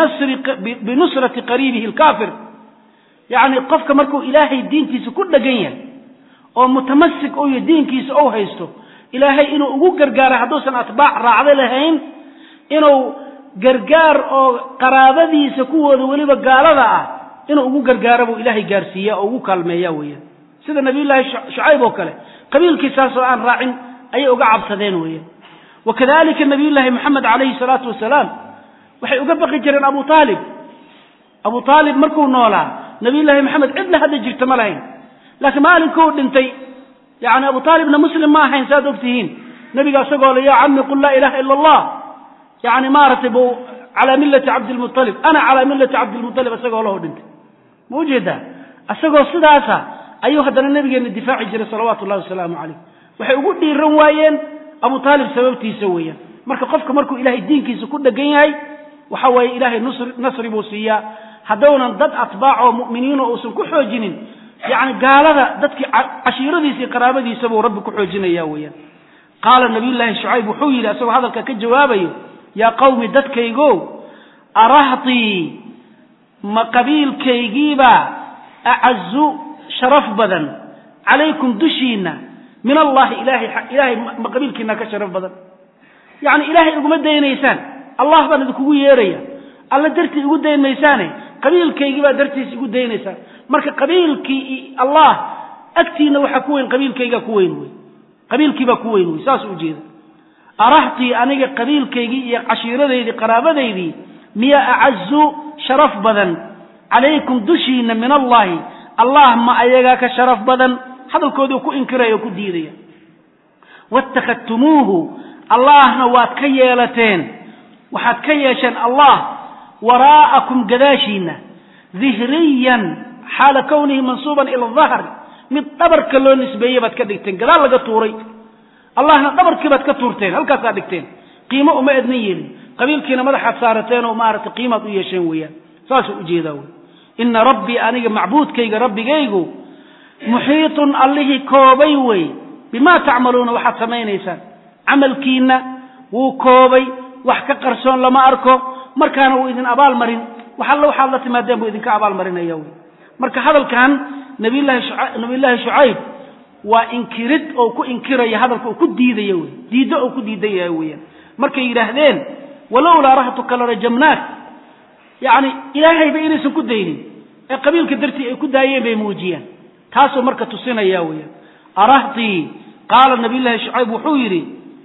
binusrati qariibihi alkaafir yacni qofka markuu ilaahay diintiisa ku dhegan yahay oo mutamasik u yahy diinkiisa ou haysto ilaahay inuu ugu gargaaro hadduusan atbaac raacdo lahayn inuu gargaar oo qaraabadiisa kuwooda weliba gaalada ah inuu ugu gargaaro buu ilaahay gaarsiiya oo ugu kaalmeeya weeyaan sida nabiyullaahi shucayb oo kale qabiilkiisaasoo aan raacin ayay uga cabsadeen weeyaan wa kadalika nabiyullaahi moxamed calayhi salaatu wasalaam waxay uga baqi jireen abu aalib abu aalib markuu noolaa nabiyullaahi maxamed cid la hadli jirta ma lahayn laakiin maalinkuu dhintay yani abu aalibna muslim ma ahayn saaad og tihiin nebiga isagoo le yaa cami qul laa ilaha ila allah yani maaragtay bu calaa millati cabdilmualib ana calaa millati cabdilmualib isagoo laho dhintay ma ujeedaa isagoo sidaasa ayuu haddana nabigeena difaaci jiray salawaatu llahi wasalaamu calayh waxay ugu dhiiran waayeen abu aalib sababtiisa weeyaan marka qofka markuu ilahay diinkiisa ku dhegan yahay waxa weeye ilaahay nasri buu siiyaa haddownan dad atbaac oo mu'miniino uusan ku xoojinin yacni gaalada dadkii cashiiradiisa iyo qaraabadiisa buu rabbi ku xoojinaya weeyaan qaala nabiyullaahi shucayb wuxuu yidhi asagoo hadalka ka jawaabayo yaa qawmi dadkaygo arahtii ma qabiilkaygiibaa acazu sharaf badan calaykum dushiinna min allahi ilahay ilaahay ma qabiilkiina ka sharaf badan yacni ilaahay iguma daynaysaan allah baan idinkugu yeeraya alla dartii igu dayn maysaane qabiilkaygii baa dartiis igu daynaysaan marka qabiilkii allah agtiina waxaa ku weyn qabiilkaygaa ku weyn wey qabiilkiibaa ku weyn wey saas ujeeda arahtii aniga qabiilkaygii iyo cashiiradaydii qaraabadaydii miyaa acazu sharaf badan calaykum dushiina min allahi allah ma ayagaa ka sharaf badan hadalkoodii ku inkiraya oo ku diidaya waatakhadtumuuhu allahna waad ka yeelateen waxaad ka yeesheen allah waraa'akum gadaashiina dihriyan xaala kownihi mansuuban ila dahri mid dhabarka loo nisbeeye baad ka dhigteen gadaal laga tuuray allahna dhabarkii baad ka tuurteen halkaasaad dhigteen qiimo uma ednan yeelin qabiilkiina madaxaad saarateen oo maaragtay qiimaad u yeesheen weeyaan saasuu ujeedaa wey ina rabbii aniga macbuudkayga rabbigaygu muxiitun allihii koobay wey bimaa tacmaluuna waxaad samaynaysaan camalkiinna wuu koobay wax ka qarsoon lama arko markaana wuu idin abaalmarin wax alla waxaad la timaadeen buu idinka abaalmarinaya wey marka hadalkan nabiyullaahi shucayb waa inkirid oo ku inkiraya hadalka uu ku diidaya wey diiddo oo ku diidan yahay weeyaan markay yidhaahdeen walowlaa rahtuka larajamnaak yacni ilaahayba inaysan ku daynin ee qabiilka dartii ay ku daayeen bay muujiyeen taasuu marka tusinaya weeyaan arahtii qaala nabiyullaahi shucayb wuxuu yidhi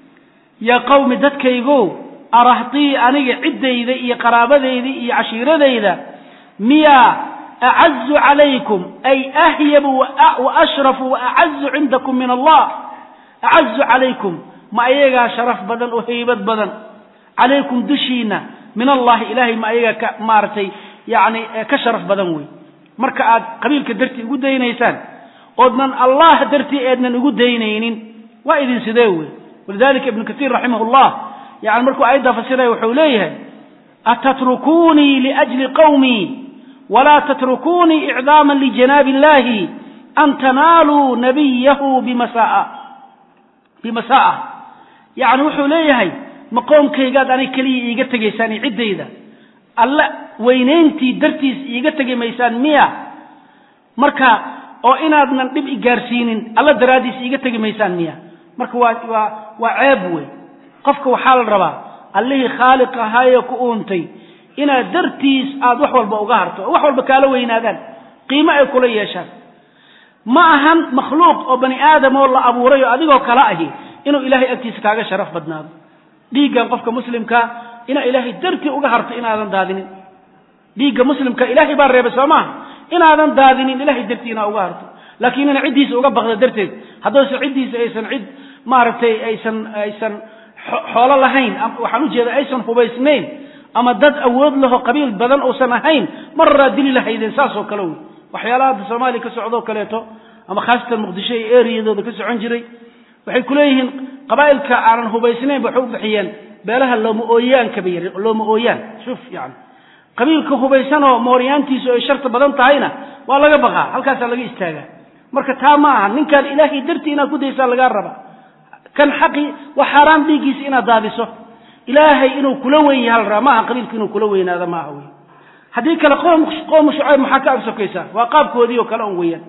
yaa qawmi dadkaygow arahtii aniga ciddayda iyo qaraabadayda iyo cashiiradayda miyaa acazu calaykum ay ahyabu wa ashrafu wa acazu cindakum min allah acazu calaykum ma ayagaa sharaf badan oo haybad badan calaykum dushiina min allahi ilahay ma ayagaa ka maaragtay yani ka sharaf badan wey marka aad qabiilka dartii ugu daynaysaan oodnan allah dartii eednan ugu daynaynin waa idin sidee wey walidalika ibnu katiir raximah llah yani markuu aayaddaa fasiraya wuxuu leeyahay atatrukunii liajli qawmii walaa tatrukunii icdaama lijanaabi illahi an tanaaluu nabiyahu bimasaa bimasa'a yani wuxuu leeyahay ma qoomkaygaad anig keliya iiga tegaysaan iyo ciddayda alla weynayntii dartiis iiga tegi maysaan miya marka oo inaadnan dhib i gaarsiinin alla daraaddiis iiga tegi maysaan miya marka waa waa waa ceeb wey qofka waxaa la rabaa allihii khaaliq ahaayee ku uuntay inaad dartiis aad wax walba uga harto oo wax walba kaala weynaadaan qiimo ay kula yeeshaan ma ahan makhluuq oo bani aadam oo la abuuray oo adigoo kala ahi inuu ilaahay agtiisa kaaga sharaf badnaado dhiiggan qofka muslimkaa inaa ilaahay dartii uga harto inaadan daadinin dhiigga muslimka ilaahay baa reebay soo maaha inaadan daadinin ilahay dartii inaa uga harto laakiin ina ciddiisa uga baqda darteed haddayse ciddiisa aysan cid maaragtay aysan aysan xoolo lahayn waxaan ujeeda aysan hubaysnayn ama dad awood laho qabiil badan uusan ahayn mararaa dili lahaydeen saasoo kale wey waxyaalaha hadda soomaaliya ka socdoo kaleeto ama khaasatan muqdisho iyo eriyadooda ka socon jiray waxay ku leeyihiin qabaa'ilka aanan hubaysnayn waxay u bixiyeen beelaha looma ooyaanka bay yidhi looma ooyaan shuf yani qabiilka hubaysanoo mooryaantiisu ay sharta badan tahayna waa laga baqaa halkaasaa laga istaagaa marka taa ma aha ninkaan ilaahay dartii inaad ku daysaa lagaa raba kan xaqi waa xaaraan dhiiggiisa inaad daadiso ilaahay inuu kula weyn yaha la rabaa maaha qabiilku inuu kula weynaado ma aha wey haddii kale qoom qoomu shucayb maxaa ka agsokaysaa waa qaabkoodii oo kale on weeyaan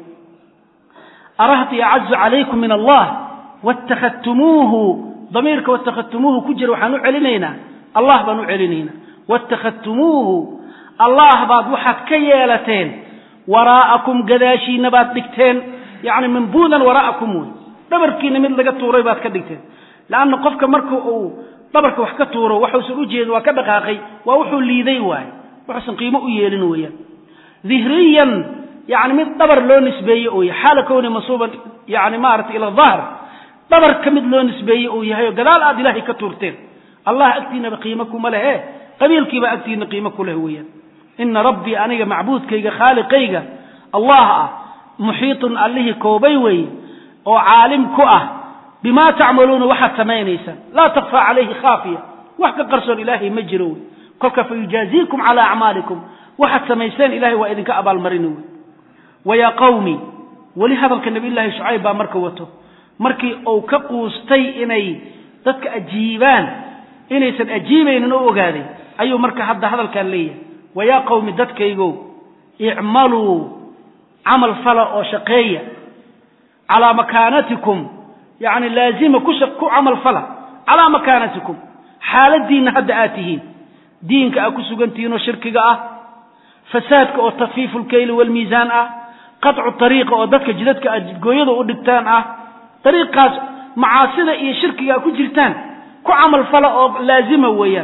arahti acazu calaykum min allah wاtakhadtumuuhu damiirka wاtakhadtumuuhu ku jira waxaan u celinaynaa allah baan u celinaynaa wاtakhadtumuuhu allah baad waxaad ka yeelateen waraa'akum gadaashiina baad dhigteen yani mambuudan waraa'akum wey dhabarkiina mid laga tuuray baad ka dhigteen leanna qofka marka uu dhabarka wax ka tuuro waxuusan u jeedin waa ka dhaqaaqay waa wuxuu liiday waaye wuxuusan qiimo u yeelin weeyaan dihriyan yani mid dhabar loo nisbeeye uu yahay xaala kowni mansuuban yani maaragtay ila dahr dhabarka mid loo nisbeeye uu yahay oo gadaal aad ilaahay ka tuurteen allah agtiinaba qiimo kuma lehe qabiilkiibaa agtiina qiimo ku leh weeyaan ina rabbii aniga macbuudkayga khaaliqayga allah ah muxiitun allihii koobay weeye oo caalim ku ah bima tacmaluuna waxaad samaynaysaan laa takfaa calayhi khaafiya wax ka qarsoon ilaahay ma jiro wey kolka fayujaaziikum calaa acmaalikum waxaad samayseen ilahay waa idinka abaalmarini wey wayaa qawmi weli hadalka nabiyullaahi shucayb baa marka wato markii uu ka quustay inay dadka ajiibaan inaysan ajiibaynin oo ogaaday ayuu marka hadda hadalkaan leeyahay wayaa qawmi dadkaygow icmaluu camal fala oo shaqeeya calaa makaanatikum yani laazima ku ku camal fala calaa makaanatikum xaaladiinna hadda aad tihiin diinka aad ku sugantihiin oo shirkiga ah fasaadka oo takfiifu lkayli waalmiisaan ah qaطcu ariiqa oo dadka jidadka aad jidgooyada u dhigtaan ah ariiqaas macaasida iyo shirkiga aad ku jirtaan ku camal fala oo laazima weeyaan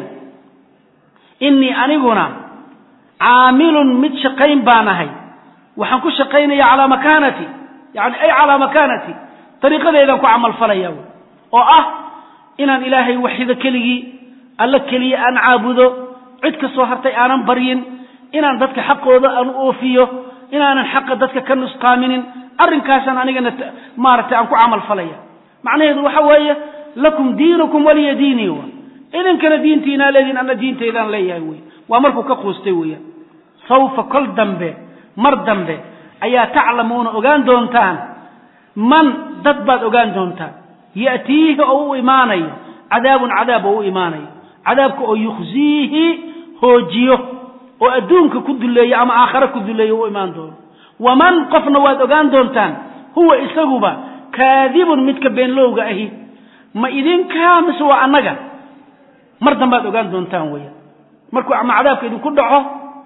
inii aniguna caamilun mid shaqayn baan ahay waxaan ku shaqaynaya calaa makaanati yani ay calaa makaanati ariiqadeedaan ku camal falaya wy oo ah inaan ilaahay waxido keligii alla keliya aan caabudo cid kastoo hartay aanan baryin inaan dadka xaqooda aan u oofiyo inaanan xaqa dadka ka nusqaaminin arrinkaasaan anigana maaragtay aan ku camal falaya macnaheedu waxa weeye lakum diinukum waliya diinii wa idinkana diintiinaa leediin anna diintaydaan leeyahay wey waa markuu ka quustay weeyaan sawfa kol dambe mar dambe ayaa taclamuuna ogaan doontaan man dad baad ogaan doontaan ya'tiihi oo u imaanayo cadaabun cadaab oo u imaanayo cadaabka oo yukhziihi hoojiyo oo adduunka ku duleeyo ama aakhare ku duleeyo u imaan doono waman qofna waad ogaan doontaan huwa isaguba kaadibun midka beenlowga ahi ma idinkaa mise waa annaga mar dambaad ogaan doontaan weeyaan markuu ama cadaabka idinku dhaco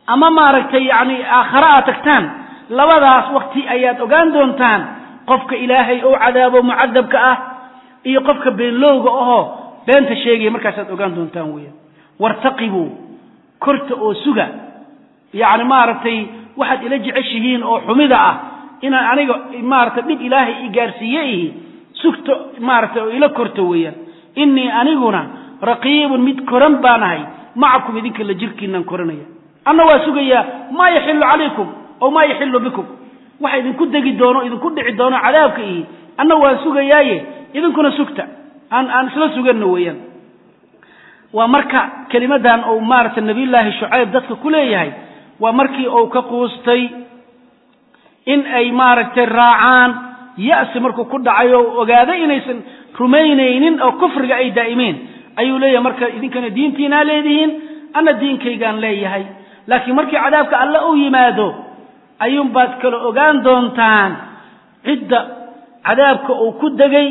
ama maaragtay yacni aakhare aad tagtaan labadaas wakti ayaad ogaan doontaan qofka ilaahay ou cadaabo mucadabka ah iyo qofka beenlowga ahoo beenta sheegaya markaasaad ogaan doontaan weeyaan wartaqibuu korta oo suga yacni maaragtay waxaad ila jeceshihiin oo xumida ah inaan aniga maaragtay dhib ilaahay i gaarsiiye ihi sugto maaragtay oo ila korto weeyaan innii aniguna raqiibun mid koran baanahay macakum idinka la jirkiinaan koranaya anna waa sugayaa maa yaxilu calaykum oo maa yaxilu bikum waxa idinku degi doono idinku dhici doono cadaabka ihi anna waan sugayaaye idinkuna sugta aan aan isla suganno weeyaan waa marka kelimadan uu maaragtay nabiyullaahi shucayb dadka ku leeyahay waa markii uu ka quustay in ay maaragtay raacaan ya'si markuu ku dhacay oo ogaaday inaysan rumaynaynin oo kufriga ay daa'imeen ayuu leeyahay marka idinkana diintiinaa leedihiin anna diinkaygaan leeyahay laakiin markii cadaabka alle u yimaado ayuunbaad kala ogaan doontaan cidda cadaabka uu ku degay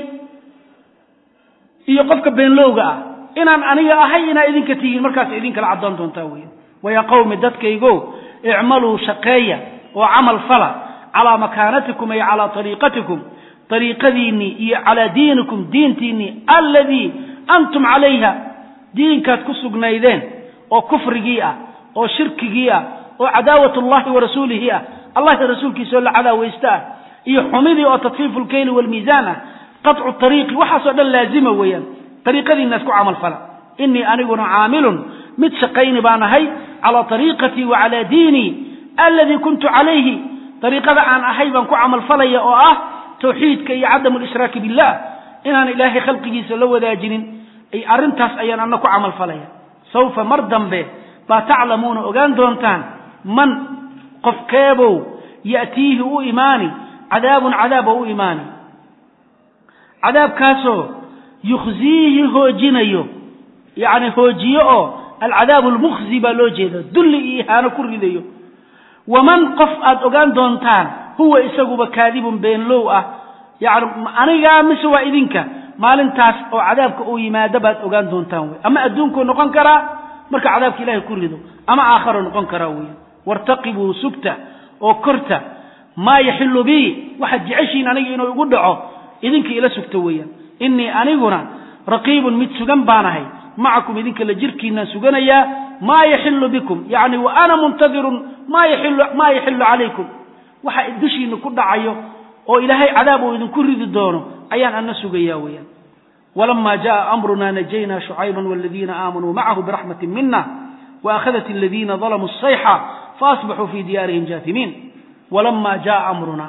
iyo qofka beenlowga ah inaan aniga ahay inaa idinka tihiin markaas idin kala caddoon doontaa weya waya qawmi dadkaygo icmaluu shaqeeya oo camal fala calaa makaanatikum ay calaa ariiqatikum ariiqadiinnii iyo calaa diinikum diintiinnii alladii antum calayha diinkaad ku sugnaydeen oo kufrigii ah oo shirkigii ah oo cadaawat allahi wa rasuulihi ah allahi rasuulkiisa oo la cadaawaysta ah iyo xumidii oo tatfiifu lkeyli waalmiisaan ah qaطcu ariiqi waxaasoo dhan laazima weeyaan ariiqadiinaas ku camal fala inii aniguna caamilun mid shaqayni baan ahay calaa ariiqatii wa calaa diinii alladii kuntu calayhi ariiqada aan ahay baan ku camal falaya oo ah tawxiidka iyo cadamu lishraaki billah inaan ilaahay khalqigiisa la wadaajinin arrintaas ayaan ana ku camal falaya sawfa mar dambe baa taclamuuna ogaan doontaan man qofkeebow ya'tiihi u imaani cadaabun cadaab oo u imaani cadaabkaasoo yukhziihi hoojinayo yacni hoojiyo oo alcadaabu almukhzi baa loo jeeda dulli iyo ihaano ku ridayo waman qof aad ogaan doontaan huwa isaguba kaadibun beenlow ah yani anigaa mise waa idinka maalintaas oo cadaabka uu yimaado baad ogaan doontaan wey ama adduunkuu noqon karaa marka cadaabka ilahay ku rido ama aakharo noqon karaa weya wartaqibuu sugta oo korta maa yaxilu bii waxaad jeceshiin aniga inuu igu dhaco idinka ila sugta weeyaan innii aniguna raqiibun mid sugan baanahay macakum idinka la jirkiinaan suganayaa maa yaxilu bikum yacni wa ana muntadirun maa yaxilu maa yaxilu calaykum waxa dushiina ku dhacayo oo ilaahay cadaab uu idinku ridi doono ayaan ana sugayaa weeyaan walama jaءa amruna najayna shucayba wاladiina aamanuu macahu biraxmati mina waakhadat aladiina dalamuu الsayxa faasbaxuu fi diyaarihim jaatimiin walama jaءa amruna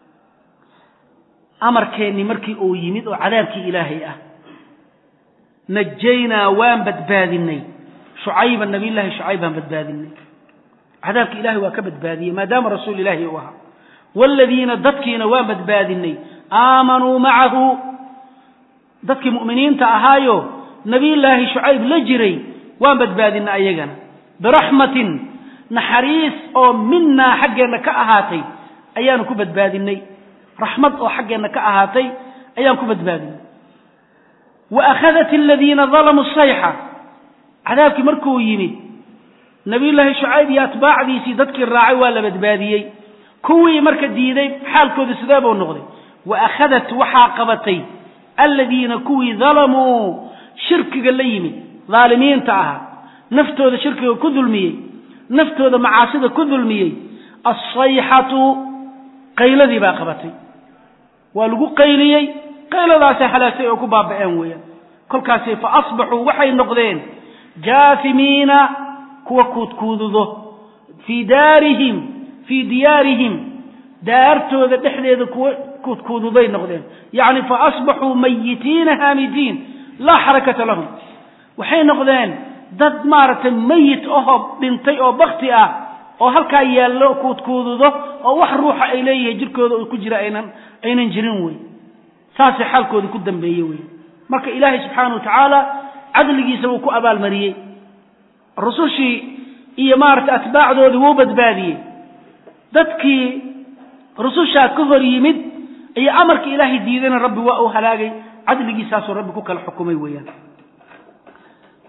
amarkeennii markii uu yimid oo cadaabkii ilaahay ah najaynaa waan badbaadinay shucayba nabiy llaahi shucayb baan badbaadinay cadaabka ilahay waa ka badbaadiyey maadaama rasuul ilaahi uu ahaa waaladiina dadkiina waan badbaadinay aamanuu macahu dadkii mu'miniinta ahaayo nabiyullaahi shucayb la jiray waan badbaadinay ayagana biraxmatin naxariis oo minaa xaggeenna ka ahaatay ayaanu ku badbaadinay raxmad oo xaggeenna ka ahaatay ayaan ku badbaadinay wa akhadat aladiina dalamuu sayxa cadaabkii markuu yimid nabiyullaahi shucayb iyo atbaacdiisii dadkii raacay waa la badbaadiyey kuwii marka diiday xaalkooda sidee buu noqday wa akhadat waxaa qabatay aladiina kuwii dalamuu shirkiga la yimid daalimiinta ahaa naftooda shirkiga ku dulmiyey naftooda macaasida ku dulmiyey alsayxatu qayladii baa qabatay waa lagu qayliyey qayladaasay halaagtay oo ku baaba'een weeyaan kolkaasi fa asbaxuu waxay noqdeen jaasimiina kuwa kuudkuududo fii daarihim fii diyaarihim daartooda dhexdeeda kuwa kuudkuududay noqdeen yacni fa asbaxuu mayitiina haamidiin laa xarakata lahum waxay noqdeen dad maaragtay mayit ahoo dhintay oo bakti ah oo halkaa yaallo kuudkuududo oo wax ruuxa ay leeyihiin jirkooda uu ku jira aynan aynan jirin wey saasay xaalkooda ku dambeeye wey marka ilaahay subxaana wa tacaala cadligiisa wuu ku abaalmariyey rusushii iyo maaragtay atbaacdoodii wuu badbaadiyey dadkii rusushaa ka hor yimid iyo amarkii ilaahay diidayna rabbi waa uu halaagay cadligiisaasuu rabbi ku kala xukumay weeyaan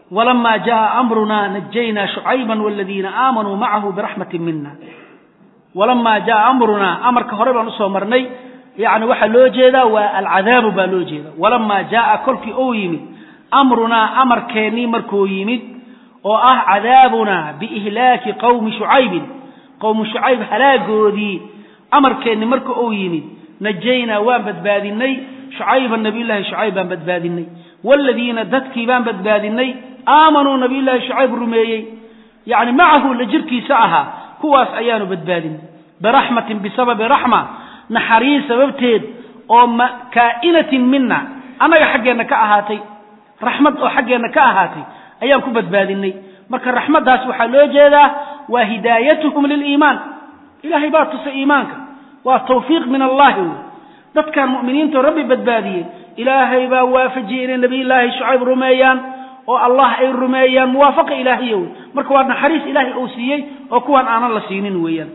walamaa jaءa amruna najaynaa shucayba waladiina aamanuu macahu biraxmati mina walamaa jaءa amrunaa amarka hore baan usoo marnay yani waxaa loo jeedaa waa alcadaabu baa loo jeeda walamaa jaءa kolkii ou yimid amrunaa amarkeennii markuu yimid oo ah cadaabunaa biihlaaki qowmi shucaybin qowmu shucayb halaagoodii amarkeenni marka uu yimid najaynaa waan badbaadinay shucayba nabiyullaahi shucayb baan badbaadinay waaladiina dadkii baan badbaadinay aamanuu nabiyullaahi shucayb rumeeyey yacni macahu la jirkiisa ahaa kuwaas ayaanu badbaadinay biraxmatin bisababi raxma naxariis sababteed oo kaa'inatin mina annaga xaggeenna ka ahaatay raxmad oo xaggeenna ka ahaatay ayaan ku badbaadinay marka raxmaddaas waxaa loo jeedaa waa hidaayatuhum liliimaan ilaahay baa tusay iimaanka waa tawfiiq min allahi wey dadkan mu'miniintao rabbi badbaadiyey ilaahay baa waafajiyey inay nabiyullaahi shucayb rumeeyaan oo allah ay rumeeyaan muwaafaqa ilaahiya wey marka waa naxariis ilaahay uu siiyey oo kuwan aanan la siinin weeyaan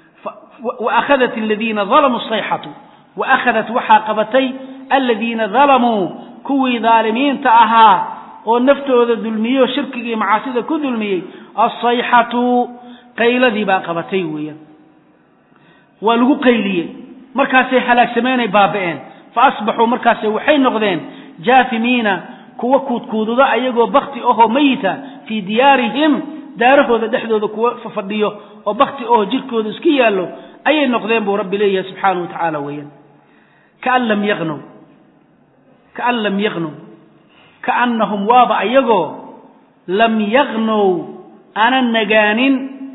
waakhadat aladiina dalamuu sayxatu waakhadat waxaa qabatay aladiina dalamuu kuwii daalimiinta ahaa oo naftooda dulmiyey oo shirkiga iyo macaasida ku dulmiyey alsayxatu qayladii baa qabatay weeyaan waa lagu qayliyey markaasay halaagsameenay baaba'een fa asbaxuu markaase waxay noqdeen jaafimiina kuwa kuudkuududa ayagoo bakti ahoo mayita fii diyaarihim daarahooda dhexdooda kuwa fafadhiyo oo bakti ahoo jirkooda iska yaallo ayay noqdeen buu rabbi leeyahay subxaanahu wa tacaala weeyaan kaan lam yaqnow kaan lam yaqnow kaannahum waaba ayagoo lam yaqnow aanan nagaanin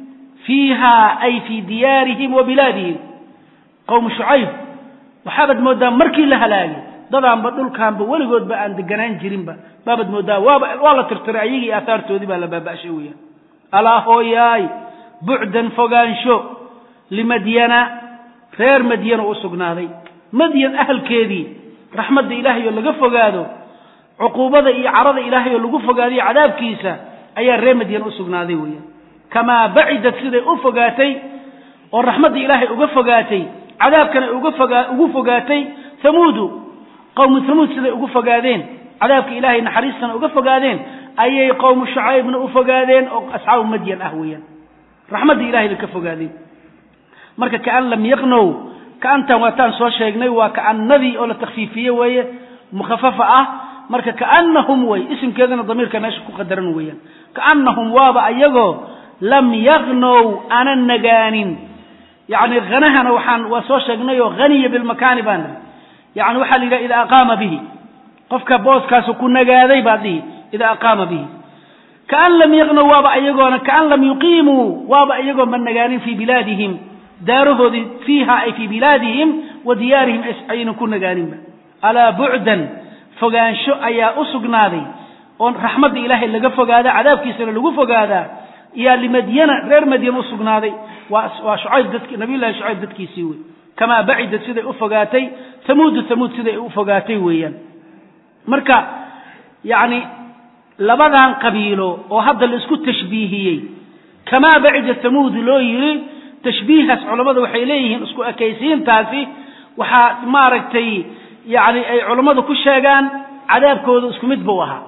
fiiha ay fii diyaarihim wa bilaadihim qowmu shucayb waxaabaad mooddaa markii la halaagay dadaanba dhulkaanba weligoodba aan deganaan jirinba baabaad mooddaa waaba waa la tirtiray ayagii aahaartoodii baa la baaba'shay weeyaan alaa hooyaay bucdan fogaansho limadyana reer madyana u sugnaaday madyan ahalkeedii raxmadda ilaahay oo laga fogaado cuquubada iyo carada ilaahay oo lagu fogaadayo cadaabkiisa ayaa reer madyan u sugnaaday weeyaan kamaa bacidat siday u fogaatay oo raxmadda ilaahay uga fogaatay cadaabkana uga fogaa ugu fogaatay hamuudu qowmu hamuud siday ugu fogaadeen cadaabka ilaahay naxariistana uga fogaadeen ayay qowmu shucaybna u fogaadeen oo asxaabu madyan ah weeyaan raxmadda ilahay bay ka fogaadeen marka kaan lam yaqnow kaantan waataan soo sheegnay waa kaanadii oo la takfiifiye weeye mukhafafa ah marka kaanahum wey isimkeedana damiirka meesha ku qadaran weeyaan kaanahum waaba ayagoo lam yaqnow aanan nagaanin yani hanahana waxaan waa soo sheegnay oo haniya bilmakaani baan nihi yani waxaa la yidhaha idaa aqaama bihi qofka booskaasu ku nagaaday baad dhihi idaa aqaama bihi kaan lam yaqnow waaba ayagoona kaan lam yuqiimuu waaba iyagoo ma nagaanin fii bilaadihim daarahoodii fiiha ay fii bilaadihim wa diyaarihim aynan ku nagaaninba alaa bucdan fogaansho ayaa u sugnaaday oon raxmadda ilaahay laga fogaada cadaabkiisana lagu fogaadaa yaa limadyana reer madyan u sugnaaday waa shucayb dadki nabiyullahi shucayb dadkiisii wey kamaa bacidat siday u fogaatay hamuudu hamuud siday u fogaatay weeyaan marka yacni labadan qabiilo oo hadda la isku tashbiihiyey kamaa bacida hamuud loo yiri tashbiihaas culammadu waxay leeyihiin isku ekaysiintaasi waxaa maaragtay yani ay culammadu ku sheegaan cadaabkooda isku mid buu ahaa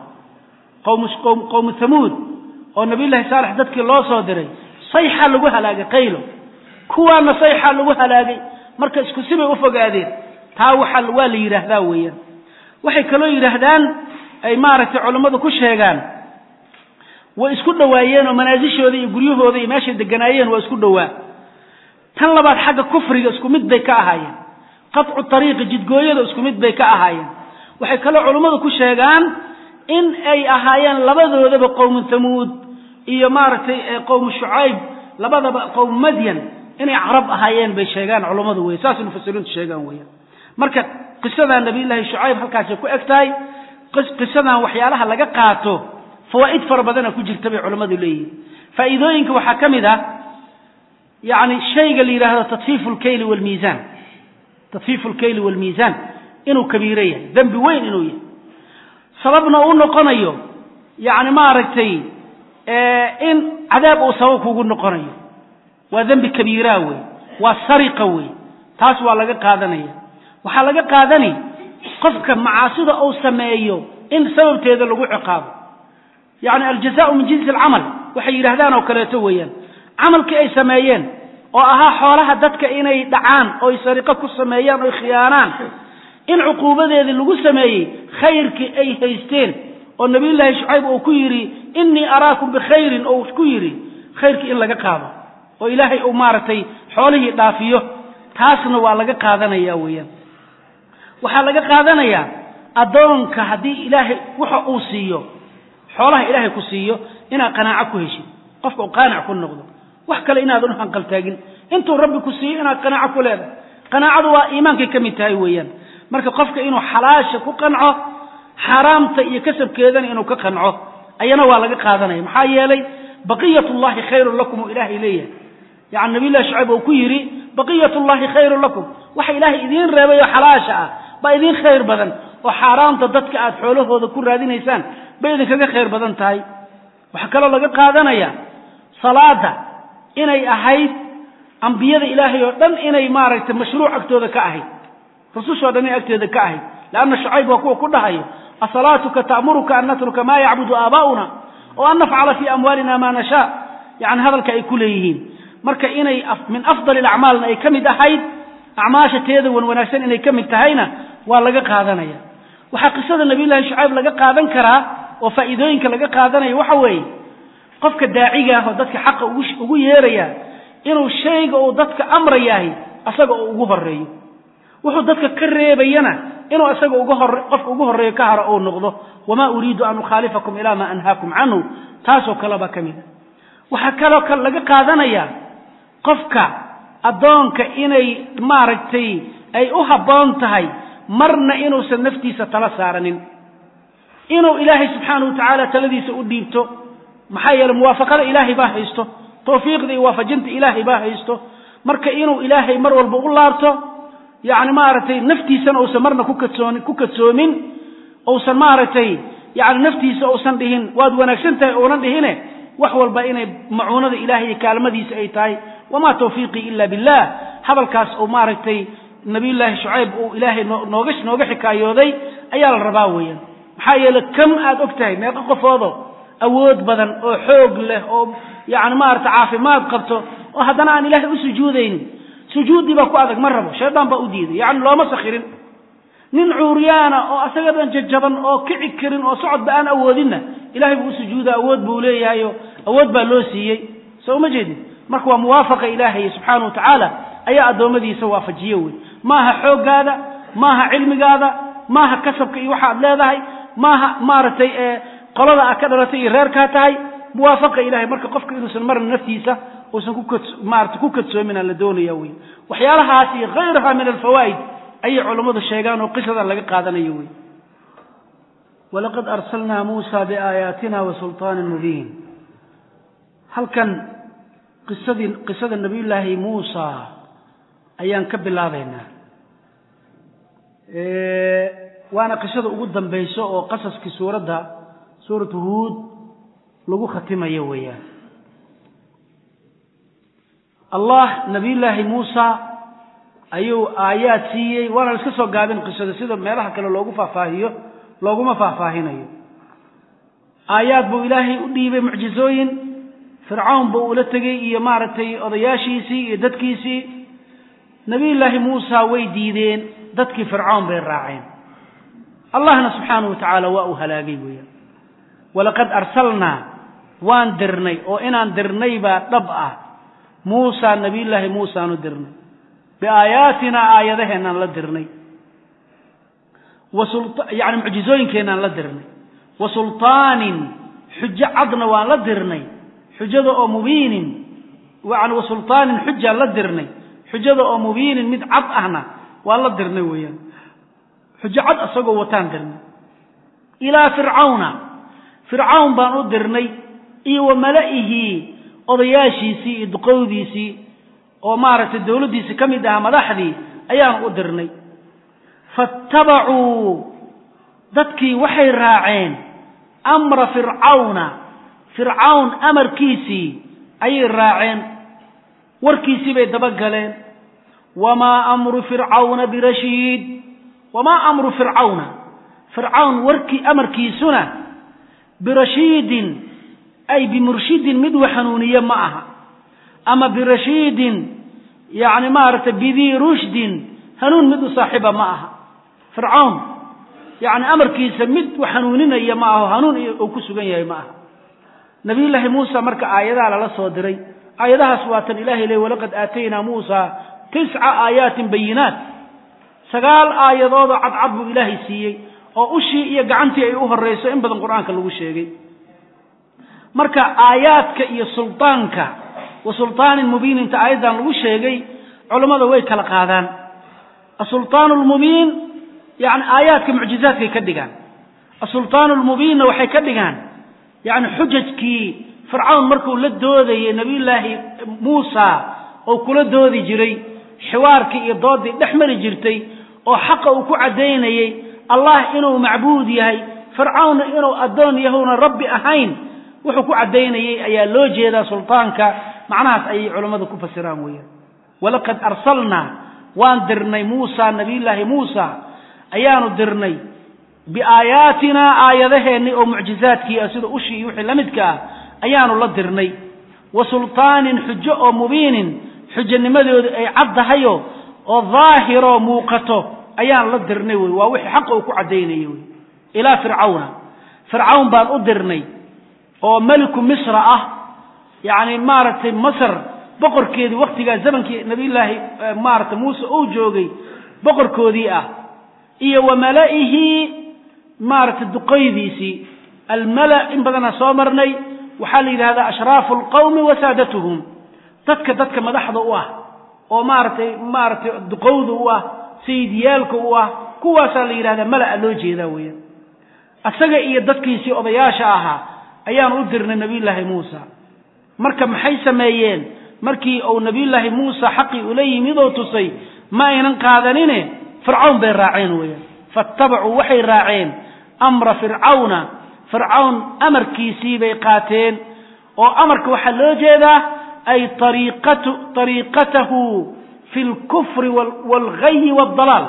qowmu hamuud oo nabiyullahi saalex dadkii loo soo diray sayxa lagu halaagay qaylo kuwaana sayxa lagu halaagay marka isku sibay u fogaadeen taa waa waa la yidhaahdaa weeyaan waxay kaloo yidhaahdaan ay maaragtay culammadu ku sheegaan way isku dhowaayeen oo manaasishooda iyo guryahooda iyo meeshay deganaayeen waa isku dhowaa tan labaad xagga kufriga isku mid bay ka ahaayeen qaطcu ariiqi jidgooyada isku mid bay ka ahaayeen waxay kaloo culummadu ku sheegaan in ay ahaayeen labadoodaba qowmu hamuud iyo maaragtay qowmu shucayb labadaba qowmu madyan inay carab ahaayeen bay sheegaan culummadu wey saasay mufasiriintu sheegaan weeyaan marka qisadan nabiyullaahi shucayb halkaasay ku eg tahay qisadan waxyaalaha laga qaato fawaa'id fara badana ku jirta bay culammadu leeyihiin faa'iidooyinka waxaa ka mid ah yani shayga la yidhaahdo tadfiifu lkayli wlmiisaan tadfiifu lkayli waalmiisaan inuu kabiiro yahay dembi weyn inuu yahay sababna uu noqonayo yani maaragtay in cadaab uu sabab kugu noqonayo waa dembi kabiiraa wey waa sariqa wey taas waa laga qaadanaya waxaa laga qaadani qofka macaasida uu sameeyo in sababteeda lagu ciqaabo yacni aljazaau min jinsi alcamal waxay yidhaahdaan oo kaleeto weeyaan camalkii ay sameeyeen oo ahaa xoolaha dadka inay dhacaan oy sariqo ku sameeyaan oy khiyaanaan in cuquubadeedii lagu sameeyey khayrkii ay haysteen oo nabiyullaahi shucayb uu ku yidhi innii araakum bikhayrin oo ku yidhi khayrkii in laga qaado oo ilaahay uu maaragtay xoolihii dhaafiyo taasna waa laga qaadanaya weeyaan waxaa laga qaadanayaa addoonka haddii ilaahay waxa uu siiyo xoolaha ilaahay ku siiyo inaad qanaaco ku heshid qofka uu qaanac ku noqdo wax kale inaadan u hanqaltaagin intuu rabbi ku siiyo inaad qanaaco ku leedahay qanaacadu waa iimaankay ka mid tahay weeyaan marka qofka inuu xalaasha ku qanco xaaraamta iyo kasabkeedana inuu ka qanco ayana waa laga qaadanaya maxaa yeelay baqiyat llahi khayrun lakum uu ilaahay leeyahay yani nabiyllahi shucayb uu ku yidhi baqiyat llahi khayrun lakum waxa ilaahay idiin reebay oo xalaasha ah baa idiin khayr badan oo xaaraamta dadka aad xoolahooda ku raadinaysaan bay idinkaga khayr badan tahay waxaa kaloo laga qaadanaya salaada inay ahayd ambiyada ilaahay oo dhan inay maaragtay mashruuc agtooda ka ahayd rusushoo dhan inay agtooda ka ahayd leanna shucayb waa kuwa ku dhahayo asalaatuka ta'muruka an natruka maa yacbudu aabaa'una oo an nafcala fii amwaalina maa nashaa yani hadalka ay ku leeyihiin marka inay min afdali alacmaalna ay ka mid ahayd acmaasha teeda wan wanaagsan inay ka mid tahayna waa laga qaadanaya waxaa qisada nabiyullaahi shucayb laga qaadan karaa oo faa'iidooyinka laga qaadanayo waxa weeye qofka daaciga ah oo dadka xaqa ugu yeeraya inuu shayga uu dadka amrayahay asaga uu ugu horeeyo wuxuu dadka ka reebayana inuu isaga uga hor qofka ugu horreeyo ka haro uu noqdo wamaa uriidu an ukhaalifakum ilaa maa anhaakum canhu taasoo kaleba ka mida waxaa kaloo kale laga qaadanayaa qofka addoonka inay maaragtay ay u habboon tahay marna inuusan naftiisa tala saaranin inuu ilaahay subxaanahu watacaala taladiisa u dhiibto maxaa yeeley muwaafaqada ilaahay baa haysto tawfiiqda iyo waafajinta ilaahay baa haysto marka inuu ilaahay mar walba u laabto yacni maaragtay naftiisana uusan marna ku kadsoonin ku kadsoomin uusan maaragtay yacni naftiisa uusan dhihin waad wanaagsan tahay uunan dhihine wax walba inay macuunada ilaahay iyo kaalmadiisa ay tahay wamaa tawfiiqii ila billah hadalkaas uu maaragtay nabiyullaahi shucayb uu ilaahay nooga nooga xikaayooday ayaa la rabaa weeyaan maxaa yeele kam aad og tahay meeqo qofoodo awood badan oo xoog leh oo yacni maarata caafimaad qabto oo haddana aan ilaahay u sujuudaynin sujuuddii baa ku adag ma rabo shaydaan baa u diiday yacni looma sakhirin nin cuuryaana oo asaga dhan jajaban oo kici karin oo socodba aan awoodinna ilahay buu u sujuuda awood buu leeyahayo awood baa loo siiyey soo uma jeedin marka waa muwaafaqa ilaahay subxaana wa tacaala ayaa addoommadiisa waafajiye wey maaha xooggaada maaha cilmigaada maaha kasabka iyo waxaad leedahay maaha maaragtay qolada aad ka dhalatay iyo reerkaa tahay muwaafaqa ilahay marka qofka inuusan marna naftiisa uusan kumaarata ku kadsoomin aan la doonaya wey waxyaalahaas iyo hayraha min alfawaa'id ayay culammadu sheegaan oo qisadan laga qaadanayo wey walaqad arsalnaa muusa biaayaatina wa sulطaanin mubiin halkan qisadii qisada nabiyullaahi muusa ayaan ka bilaabaynaa waana qisada ugu dambayso oo qasaskii suuradda suuratu huud lagu khatimayo weeyaan allah nabiyullaahi muusa ayuu aayaad siiyey waana la iska soo gaabin qisada sida meelaha kale loogu faahfaahiyo looguma faahfaahinayo aayaad buu ilaahay u dhiibay mucjizooyin fircawn buu ula tegey iyo maaragtay odayaashiisii iyo dadkiisii nabiyullaahi muusa way diideen dadkii fircawn bay raaceen allahna subxaanahu wa tacaala waa uu halaagay weeyaan walaqad arsalnaa waan dirnay oo inaan dirnay baa dhab ah muusa nabiyullaahi muusaanu dirnay biaayaatinaa aayadaheenaan la dirnay yani mucjizooyinkeenaan la dirnay wa sulطaanin xujo cadna waan la dirnay xujada oo mubiinin yani wa sulطaanin xujaan la dirnay xujada oo mubiinin mid cad ahna waan la dirnay weeyaan xujo cad isagoo wataan dirnay ilaa fircawna fircawn baan u dirnay iyo wa mala'ihi odayaashiisii iyo duqowdiisii oo maaragtay dowladdiisii ka mid ahaa madaxdii ayaan u dirnay faattabacuu dadkii waxay raaceen amra fircawna fircawn amarkiisii ayay raaceen warkiisii bay dabagaleen wamaa amru fircawna birashiid wamaa amru fircawna fircawn warkii amarkiisuna birashiidin ay bimurshidin mid wax hanuuniye ma aha ama birashiidin yacni maaragtay bidii rushdin hanuun mid u saaxiiba ma aha fircawn yacni amarkiisa mid wax hanuuninaya ma aho hanuun uu ku sugan yahay ma aha nabiyullaahi muusa marka aayadaha lala soo diray aayadahaas waa tan ilahay ley walaqad aataynaa muusa tisca aayaatin bayinaat sagaal aayadoodoo cadcad buu ilaahay siiyey oo ushii iyo gacantii ay u horrayso in badan qur-aanka lagu sheegay marka aayaadka iyo sultaanka wa sultaanin mubiininta aayaddan lagu sheegay culammada way kala qaadaan asultaan lmubiin yani aayaadka mucjizaadkay ka dhigaan asultaan lmubiinna waxay ka dhigaan yani xujajkii fircawn markuu la doodayay nabiyullaahi muusa oo kula doodi jiray xiwaarkii iyo doodii dhex mari jirtay oo xaqa uu ku caddaynayey allah inuu macbuud yahay fircawnna inuu addoon yahowna rabbi ahayn wuxuu ku caddaynayey ayaa loo jeedaa sultaanka macnahaas ayay culammadu ku fasiraan weeyaan walaqad arsalnaa waan dirnay muusa nabiyullaahi muusa ayaanu dirnay biaayaatinaa aayadaheennii oo mucjizaadkii ah sida ushii iyo wixii la midka ah ayaanu la dirnay wa sultaanin xujo oo mubiinin xujanimadoodu ay caddahayo oo daahiroo muuqato ayaan la dirnay wey waa wixii xaqa uu ku caddaynayay wey ilaa fircawna fircawn baan u dirnay oo meliku misra ah yacni maaragtay masar boqorkeedii wakhtigaa zamankii nabiyullaahi maaragtay muuse uu joogay boqorkoodii ah iyo wa mala'ihi maaragtay duqaydiisii almala in badanaa soo marnay waxaa la yidhahdaa ashraafu alqawmi wa saadatuhum dadka dadka madaxda u ah oo maaragtay maaragtay duqowda u ah sayidyaalka u ah kuwaasaa la yidhahdaa mala'a loo jeedaa weeyaan asaga iyo dadkiisii odayaasha ahaa ayaanu u dirnay nabiyullaahi muusa marka maxay sameeyeen markii uu nabiyullaahi muusa xaqii ula yimid oo tusay ma aynan qaadanine fircawn bay raaceen weeyaan faattabacuu waxay raaceen amra fircawna fircawn amarkiisii bay qaateen oo amarka waxaa loo jeedaa ay ariiqatahu fi lkufri waalghayi waaldalaal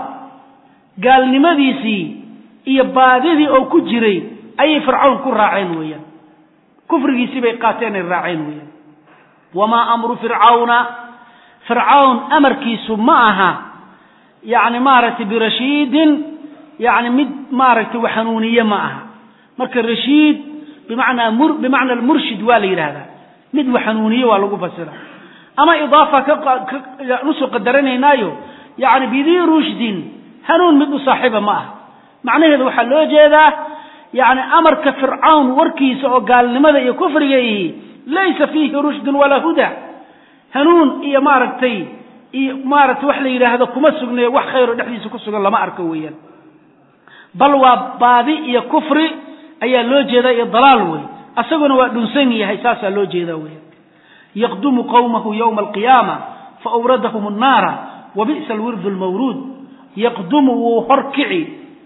gaalnimadiisii iyo baadidii oo ku jiray ayay fircawn ku raaceen weeyaan kufrigiisii bay qaateen ay raaceen weeyaan wamaa amru fircawna fircawn amarkiisu ma aha yacni maaragtay birashiidin yacni mid maaragtay wax hanuuniye ma aha marka rashiid bimacnaa mur bimacna almurshid waa la yidhaahdaa mid wax hanuuniye waa lagu fasira ama idaafa kausoo qadaranaynaayo yacni bidii rushdin hanuun mid u saaxiiba ma aha macnaheedu waxaa loo jeedaa yacni amarka fircawn warkiisa oo gaalnimada iyo kufriga ihi laysa fiihi rushdun walaa huda hanuun iyo maaragtay iyo maaragtay wax la yidhaahdo kuma sugne wax khayro dhexdiisa ku sugan lama arko weeyaan bal waa baadi iyo kufri ayaa loo jeedaa iyo dalaal wey asaguna waa dhunsan yahay saasaa loo jeedaa weeyaan yaqdumu qawmahu yowma alqiyaama faawradahum annaara wa bi'sa alwirdu almawruud yaqdumu wuu horkici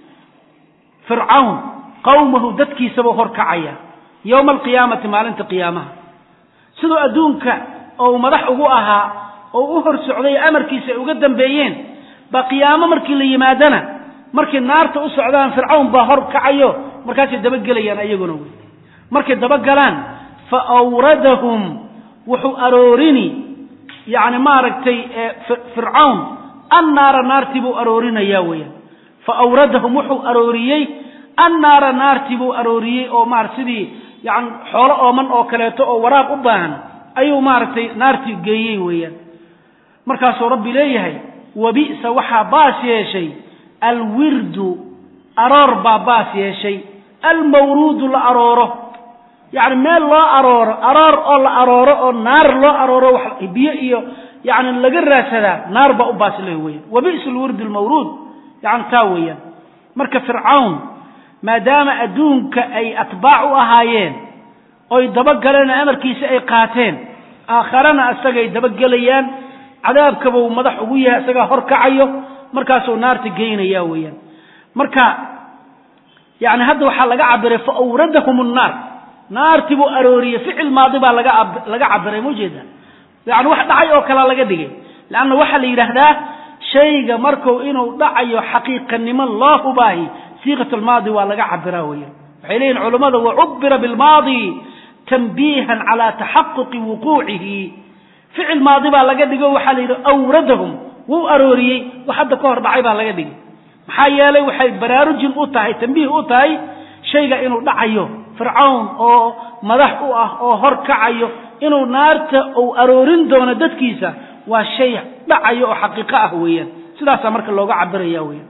fircawn qawmahu dadkiisabuu horkacaya yowma alqiyaamati maalinta qiyaamaha siduu adduunka oo madax ugu ahaa oo u hor socday amarkiisa ay uga dambeeyeen baa qiyaamo markii la yimaadana markay naarta u socdaan fircawn baa hor kacayo markaasay dabagelayaan ayaguna wey markay dabagalaan fa awradahum wuxuu aroorini yacni maaragtay fircawn annaara naartii buu aroorinayaa weeyaan fa awradahum wuxuu arooriyey annaara naartii buu arooriyey oo maarata sidii yani xoolo ooman oo kaleeto oo waraab u baahan ayuu maaragtay naartii geeyey weeyaan markaasuu rabbi leeyahay wabi'sa waxaa baas yeeshay alwirdu aroor baa baas yeeshay almawruudu la arooro yacni meel loo arooro aroor oo la arooro oo naar loo arooro wax biyo iyo yacni laga raadsadaa naar baa u baas leh weeyaan wabi'sa alwirdu almawruud yacni taa weeyaan marka fircawn maadaama adduunka ay atbaac u ahaayeen oy dabagaleen oo amarkiisa ay qaateen aakharana isagay dabagelayaan cadaabkabuu madax ugu yahay isagaa hor kacayo markaasuu naarta geynaya weeyaan marka yani hadda waxaa laga cabiray fa awradahum nnaar naartii buu arooriyey ficil maadi baa laga laga cabiray maujeeda yani wax dhacay oo kalea laga dhigay leanna waxaa la yidhaahdaa shayga marku inuu dhacayo xaqiiqanimo loo hubaahi siiqat lmaadi waa laga cabiraa weeyaan waxay leeyihin culammada wacubira bilmaadi tanbiihan calaa taxaquqi wuquucihi ficil maadi baa laga dhigo waxaa la yidhi awradahum wuu arooriyey wax hadda ka hor dhacay baa laga dhigay maxaa yeelay waxay baraarujin u tahay tambiih u tahay shayga inuu dhacayo fircawn oo madax u ah oo hor kacayo inuu naarta uu aroorin doono dadkiisa waa shay dhacayo oo xaqiiqo ah weeyaan sidaasaa marka looga cabiraya weeyaan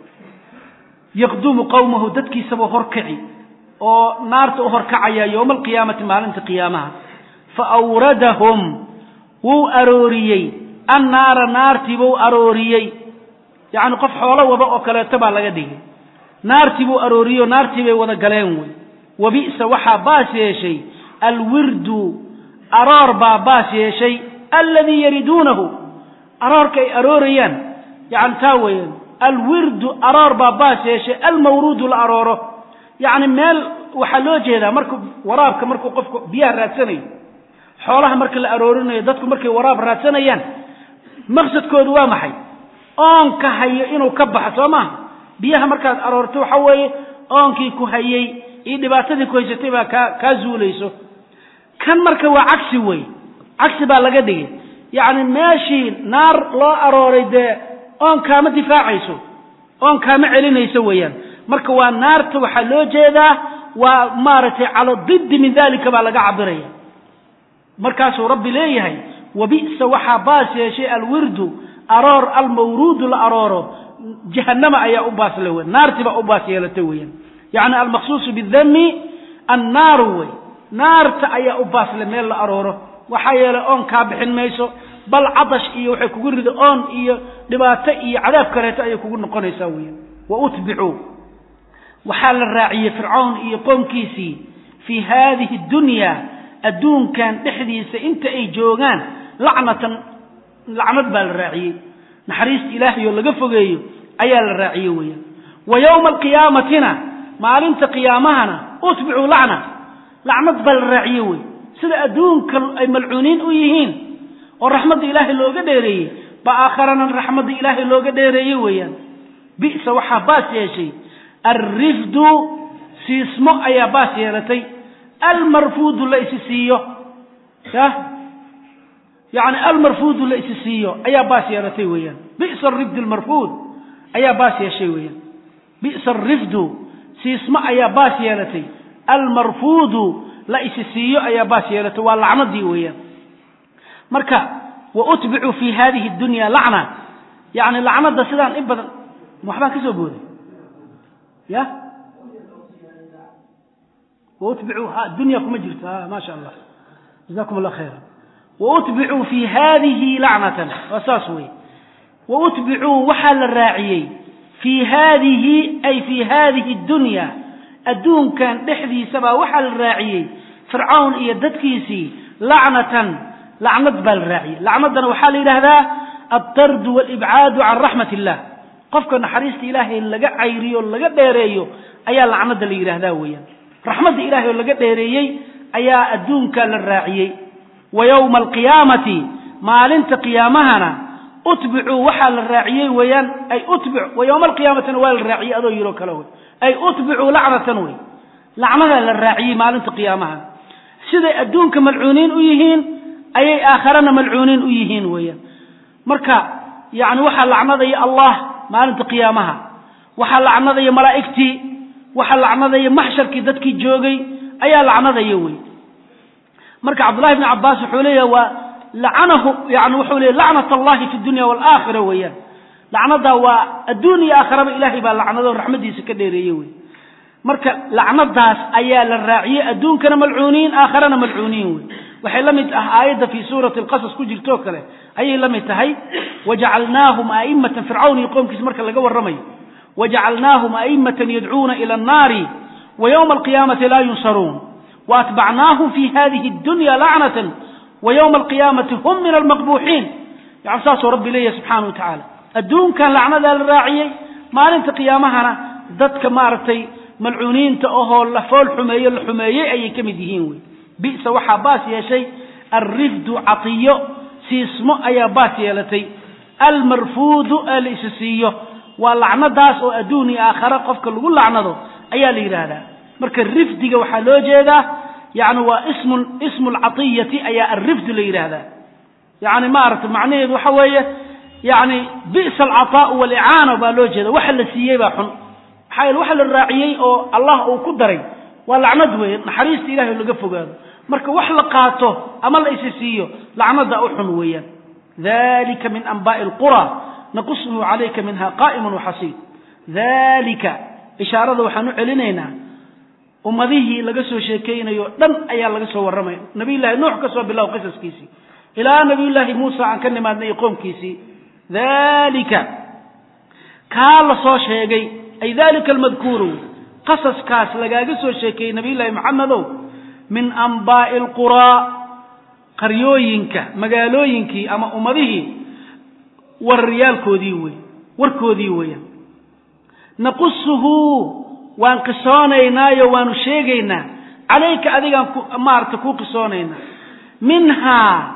yaqdumu qowmahu dadkiisabuu horkaci oo naarta u horkacaya yowma alqiyaamati maalinta qiyaamaha fa awradahum wuu arooriyey annaara naartiibuu arooriyey yacni qof xoolo wada oo kaleeto baa laga dhigay naartii buu arooriyey oo naartii bay wada galeen wey wa bi'sa waxaa baas yeeshay alwirdu aroor baa baas yeeshay alladii yariduunahu aroorka ay aroorayaan yani taa weeyaan alwirdu aroor baa baas yeeshay almawruudu la arooro yacni meel waxaa loo jeedaa marku waraabka markuu qofku biyaha raadsanayo xoolaha marka la aroorinayo dadku markay waraab raadsanayaan maqsadkoodu waa maxay oonka hayo inuu ka baxo soo maaha biyaha markaad aroorto waxa weeye oonkii ku hayey iyo dhibaatadii ku haysatay baa kaa kaa zuulayso kan marka waa cagsi wey cagsi baa laga dhigay yacni meeshii naar loo arooray dee oon kaama difaacayso oon kaama celinayso weeyaan marka waa naarta waxaa loo jeedaa waa maaragtay cala diddi min dalika baa laga cabiraya markaasuu rabbi leeyahay wabi'sa waxaa baas yeeshay alwirdu aroor almawruudu la arooro jahanama ayaa u baas le wey naartii baa u baas yeelatay weeyaan yacni almaqsuusu bidami annaaru wey naarta ayaa u baasle meel la arooro waxaa yeelay oon kaa bixin mayso bal cadash iyo waxay kugu rida oon iyo dhibaato iyo cadaab kaleeto ayay kugu noqonaysaa weeyaan wa utbicuu waxaa la raaciyey fircawn iyo qoomkiisii fii haadihi dunya adduunkan dhexdiisa inta ay joogaan lacnatan lacnad baa la raaciyey naxariista ilaahay oo laga fogeeyo ayaa la raaciyey weeyaan wa yowma alqiyaamatina maalinta qiyaamahana utbicuu lacna lacnad baa la raaciye wey sida adduunka ay malcuuniin u yihiin oo raxmadda ilaahay looga dheereeyey ba aakharana raxmadda ilaahay looga dheereeyey weeyaan bi'sa waxaa baas yeeshay alrifdu siismo ayaa baas yeelatay almarfuudu la isi siiyo ya yani almarfuudu la isi siiyo ayaa baas yeelatay weeyaan bi'sa arifd almarfuud ayaa baas yeeshay weeyaan bi'sa arifdu siismo ayaa baas yeelatay almarfuudu la isi siiyo ayaa baas yeelatay waa lacnadii weeyaan marka wa utbicuu fi hadihi dunya lacna yani lacnada sidaan in badan waxbaan ka soo booday ya wautbicuu dunya kuma jirto ma sha allah jazakum allah khayra wautbicuu fi hadihi lacnatan waa saas wey wautbicuu waxaa la raaciyey fii haadihi ay fii haadihi dunya adduunkan dhexdiisabaa waxaa la raaciyey fircawn iyo dadkiisii lacnatan lacnad baa la raaciyey lacnaddana waxaa la yidhaahdaa altardu walibcaadu can raxmat illah qofka naxariista ilaahay laga cayriyo laga dheereeyo ayaa lacnada la yidhaahdaa weeyaan raxmadda ilahay oo laga dheereeyey ayaa adduunka la raaciyey wa yowma alqiyaamati maalinta qiyaamahana utbicuu waxaa la raaciyey weeyaan ay utbic wa yowma alqiyaamatina waa la raaciyey adoo yiro kale wey ay utbicuu lacnatan wey lacnadaa la raaciyey maalinta qiyaamaha siday adduunka malcuuniin u yihiin ayay aakharana malcuuniin u yihiin weeyaan marka yani waxaa lacnadaya allah maalinta qiyaamaha waxaa lacnadaya malaa'igtii waxaa lacnadaya maxsharkii dadkii joogay ayaa lacnadaya wey marka cabdullahi bni cabbaas wuxuu leeyahay waa lacanahu yani wuxuu leeya lacnat allahi fi dunya waalaakhira weeyaan lacnadaa waa adduun iyo aakharaba ilaahay baa lacnado raxmadiisa ka dheereeye wey marka lacnadaas ayaa la raaciyey adduunkana malcuuniin aakharana malcuuniin wey waxay la mid ah aayadda fii suurati alqasas ku jirtoo kale ayay la mid tahay wajacalnaahum a'immatan fircawn iyo qoomkiisa marka laga warramayo wajacalnaahum a'immatan yadcuuna ila annaari wa yowma alqiyaamati laa yunsaruun waatbacnaahum fi hadihi addunya lacnatan wa yowma alqiyaamati hum min almaqbuuxiin yani saasuu rabbi leeyahy subxaana wa tacaala adduunkan lacnadaa la raaciyey maalinta qiyaamahana dadka maaragtay malcuuniinta ahoo la fool xumeeyo la xumeeyey ayay ka mid yihiin wey bi'sa waxaa baas yeeshay alrifdu catiyo siismo ayaa baas yeelatay almarfuudu ee la isi siiyo waa lacnadaas oo adduun iyo aakhare qofka lagu lacnado ayaa la yidhaahdaa marka rifdiga waxaa loo jeedaa yani waa ismu ismu lcatiyati ayaa alrifdu la yidhaahdaa yani maaragtay macnaheedu waxa weeye yani bi'sa alcataau walicaana baa loo jeeda waxa la siiyey baa xun maxaa yeele waxa la raaciyey oo allah uu ku daray waa lacnad weeye naxariista ilahay laga fogaado marka wax la qaato ama la isi siiyo lacnada u xun weeyaan dalika min anba'i alqura naqusuhu calayka minha qa'imun waxasiid dalika ishaarada waxaan u celinaynaa ummadihii laga soo sheekeynayo dhan ayaa laga soo warramaya nabiyullahi nuux ka soo bilow qisaskiisii ilaa nabiyullaahi muusa aan ka nimaadnay iyo qoomkiisii dalika kaa la soo sheegay ay dalika almadkuuru qasaskaas lagaaga soo sheekeeyey nabiyullaahi maxamedow min anbaa'i alquraa qaryooyinka magaalooyinkii ama ummadihii wararyaalkoodii wey warkoodii weeyaan naqusuhu waan qisoonaynaayo waanu sheegaynaa calayka adigaan maaragtay kuu qisoonaynaa minhaa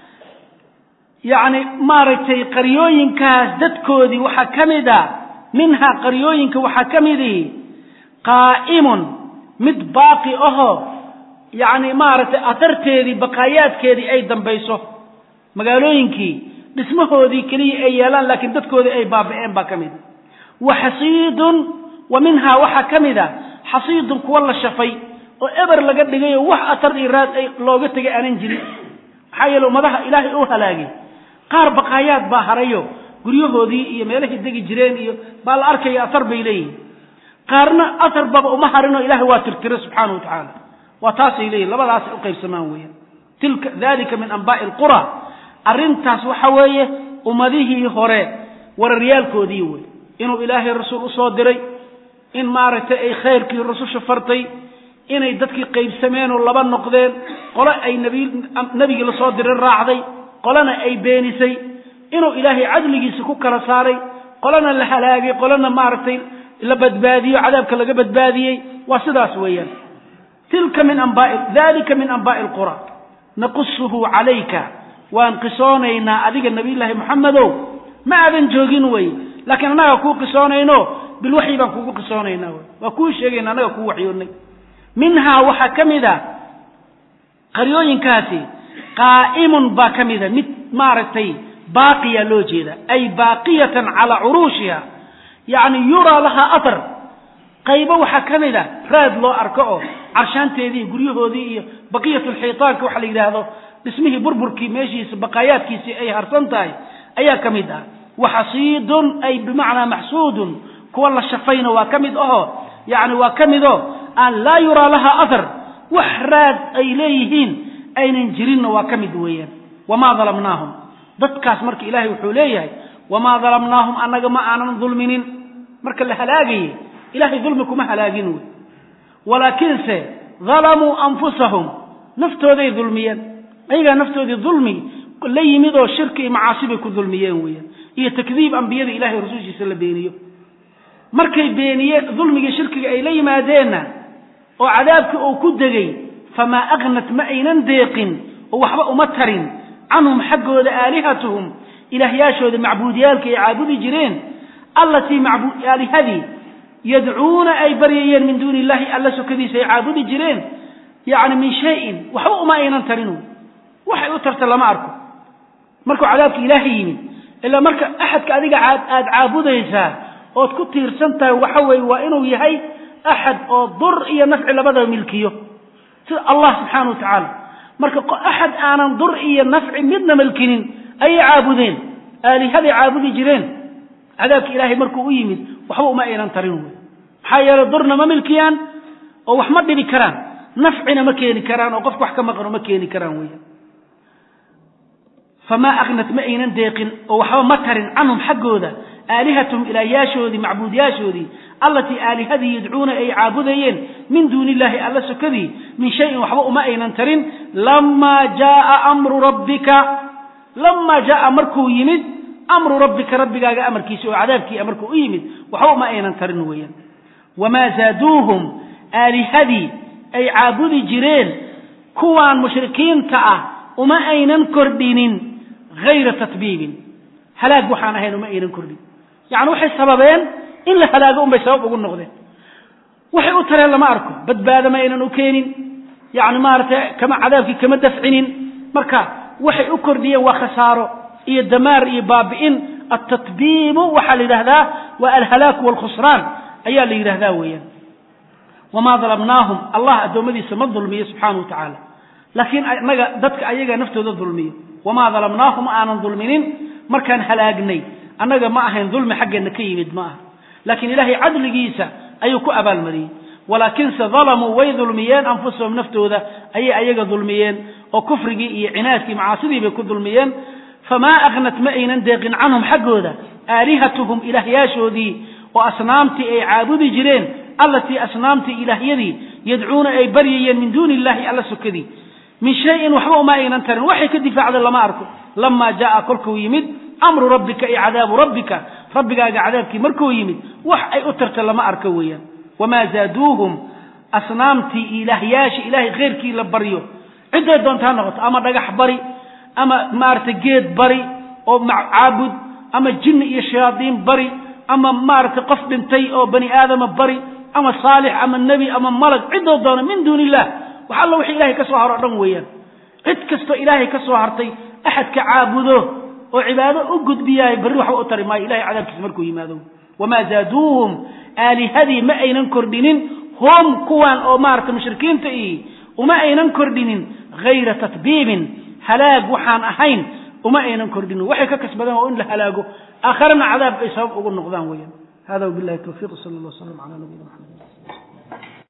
yacni maaragtay qaryooyinkaas dadkoodii waxaa ka mid a minhaa qaryooyinka waxaa ka midihi qaa'imun mid baaqi ahoo yacni maaragtay atarteedii baqaayaadkeedii ay dambayso magaalooyinkii dhismahoodii keliya ay yeelaan laakiin dadkoodii ay baaba'een baa ka mid wa xasiidun wa minhaa waxaa ka mid a xasiidun kuwa la shafay oo eber laga dhigay oo wax atar iyo raad ay looga tegay aanan jirin maxaa yeele ummadaha ilaahay uu halaagay qaar baqaayaad baa harayo guryahoodii iyo meelahay degi jireen iyo baa la arkaya atar bay leeyihin qaarna atar baba uma harinoo ilahay waa tirtira subxaana wa tacaala waa taasay leeyihin labadaasay uqaybsamaan weeyaan tilka dalika min anbaa'i alqura arrintaas waxa weeye ummadihii hore wararyaalkoodii wey inuu ilaahay rasuul usoo diray in maaragtay ay khayrkii rususha fartay inay dadkii qaybsameen oo laba noqdeen qole ay nebigii lasoo diray raacday qolena ay beenisay inuu ilaahay cadligiisa ku kala saaray qolena la halaagay qolena maaragtay la badbaadiyo cadaabka laga badbaadiyey waa sidaas weeyaan tilka min anbaai dalika min anbaa'i alqura naqusuhu calayka waan qisoonaynaa adiga nabiyullaahi moxamedow ma aadan joogin wey laakiin annagaa kuu qisoonayno bilwaxyi baan kugu qisoonaynaa wy waa kuu sheegayna annaga kuu waxyoonnay minhaa waxaa ka mid a qaryooyinkaasi qaa'imun baa ka mida mid maaragtay baaqiya loo jeeda ay baaqiyatan calaa curuushiha yacni yuraa lahaa athar qaybo waxaa ka mid a raad loo arko oo carshaanteedii guryahoodii iyo baqiyatulxiitaanka waxa la yidhaahdo dhismihii burburkii meeshiisa baqaayaadkiisii ay harsan tahay ayaa ka mid ah waxasiidun ay bimacnaa maxsuudun kuwa la shafayna waa ka mid aho yacni waa ka mid oo aan laa yuraa lahaa athar wax raad ay leeyihiin aynan jirinna waa ka mid weeyaan wamaa dalamnaahum dadkaas marka ilaahay wuxuu leeyahay wamaa dalamnaahum annaga ma aanan dulminin marka la halaagayey ilahay dulmi kuma halaagin wey walaakiinse dalamuu anfusahum naftooday dulmiyeen ayagaa naftoodii dulmi la yimid oo shirki iyo macaasi bay ku dulmiyeen weeyaan iyo takdiib ambiyada ilahay rasuulkiisa la beeniyo markay beeniyeen dulmigii shirkiga ay la yimaadeenna oo cadaabkii uu ku degay famaa aknat ma aynan deeqin oo waxba uma tarin canhum xaggooda aalihatuhum ilaahyaashooda macbuudiyaalka ay caabudi jireen allatii aalihadii yadcuuna ay baryayeen min duuni illahi alla sokadiisa ay caabudi jireen yacni min shayin waxba uma aynan tarin waxay u tarta lama arko markuu cadaabka ilaahay yimid ilaa marka axadka adiga aad caabudaysaa ood ku tiirsan tahay waxa weeye waa inuu yahay axad oo dur iyo nafci labadaba milkiyo sida allah subxaana wa tacaala marka axad aanan dur iyo nafci midna milkinin ayay caabudeen aalihaday caabudi jireen cadaabka ilaahay markuu u yimid waxba uma aynan tarin wey maxaa yeeley durna ma milkiyaan oo wax ma dhibi karaan nafcina ma keeni karaan oo qofka wax ka maqano ma keeni karaan weya famaa aknat ma aynan deeqin oo waxba ma tarin canhum xaggooda aalihatahum ilaahyaashoodii macbuudyaashoodii allatii aalihadii yadcuuna ay caabudayeen min duuni illaahi alla sokadii min shayin waxba uma aynan tarin lamaa jaaa amru rabbika lamaa jaaa markuu yimid amru rabbika rabbigaaga amarkiisa oo cadaabkii markuu u yimid waxba uma aynan tarin weeyaan wamaa zaaduuhum aalihadii ay caabudi jireen kuwaan mushrikiinta ah uma aynan kordhinin hayra tatbiibin halaag waxaan ahayn uma aynan kordhin yacni waxay sababeen in la halaago unbay sabab ugu noqdeen waxay u tareen lama arko badbaada ma aynan u keenin yani maaragtay kama cadaabkii kama dafcinin marka waxay u kordhiyeen waa khasaaro iyo damaar iyo baabi'in altatbiibu waxaa la yidhahdaa waa alhalaaku waalkhusraan ayaa la yidhahdaa weeyaan wamaa dalamnaahum allah addoommadiisa ma dulmiyo subxaana wa tacaala laakiin naga dadka ayaga naftooda dulmiyo wamaa dalamnaahum aanan dulminin markaan halaagnay annaga ma ahayn dulmi xaggeenna ka yimid ma aha laakiin ilaahay cadligiisa ayuu ku abaalmariyey walaakinse dalamuu way dulmiyeen anfusahum naftooda ayay ayaga dulmiyeen oo kufrigii iyo cinaadkii macaasidii bay ku dulmiyeen famaa aknat ma aynan deeqin canhum xaggooda aalihatuhum ilaahyaashoodii oo asnaamtii ay caabudi jireen allatii asnaamtii ilaahyadii yadcuuna ay baryayeen min duuni illahi alla sokadii min shayin waxba uma aynan tarin waxay ka difaacda lama arko lamaa jaaa kolkuu yimid amru rabbika iyo cadaabu rabbika rabbigaaga cadaabkii markuu yimid wax ay u tarta lama arko weeyaan wamaa zaaduuhum asnaamtii ilaahyaasha ilaahay khayrkii la baryo cidday doonta ha noqoto ama dhagax bari ama maaragtay geed bari oo caabud ama jinni iyo shayaadiin bari ama maaragtay qof dhintay oo bani aadama bari ama saalix ama nebi ama malag ciddoo doona min duuni illah wax alla wixii ilahay ka soo haro o dhan weeyaan cid kastoo ilaahay ka soo hartay axadka caabudo oo cibaado u gudbiyaay berri waxba u tari maayo ilahay cadaabkiisa markuu yimaado wamaa zaaduuhum aalihadii ma aynan kordhinin hum kuwan oo maaragtay mushrikiinta ii uma aynan kordhinin hayra tatbiibin halaag waxaan ahayn uma aynan kordhinin waxay ka kasbadeen oo in la halaago aakharana cadaab ay sabab ugu noqdaan weeyaan hada wabillahi tawfiiq sala allah wasalam cala nabiyina maxamed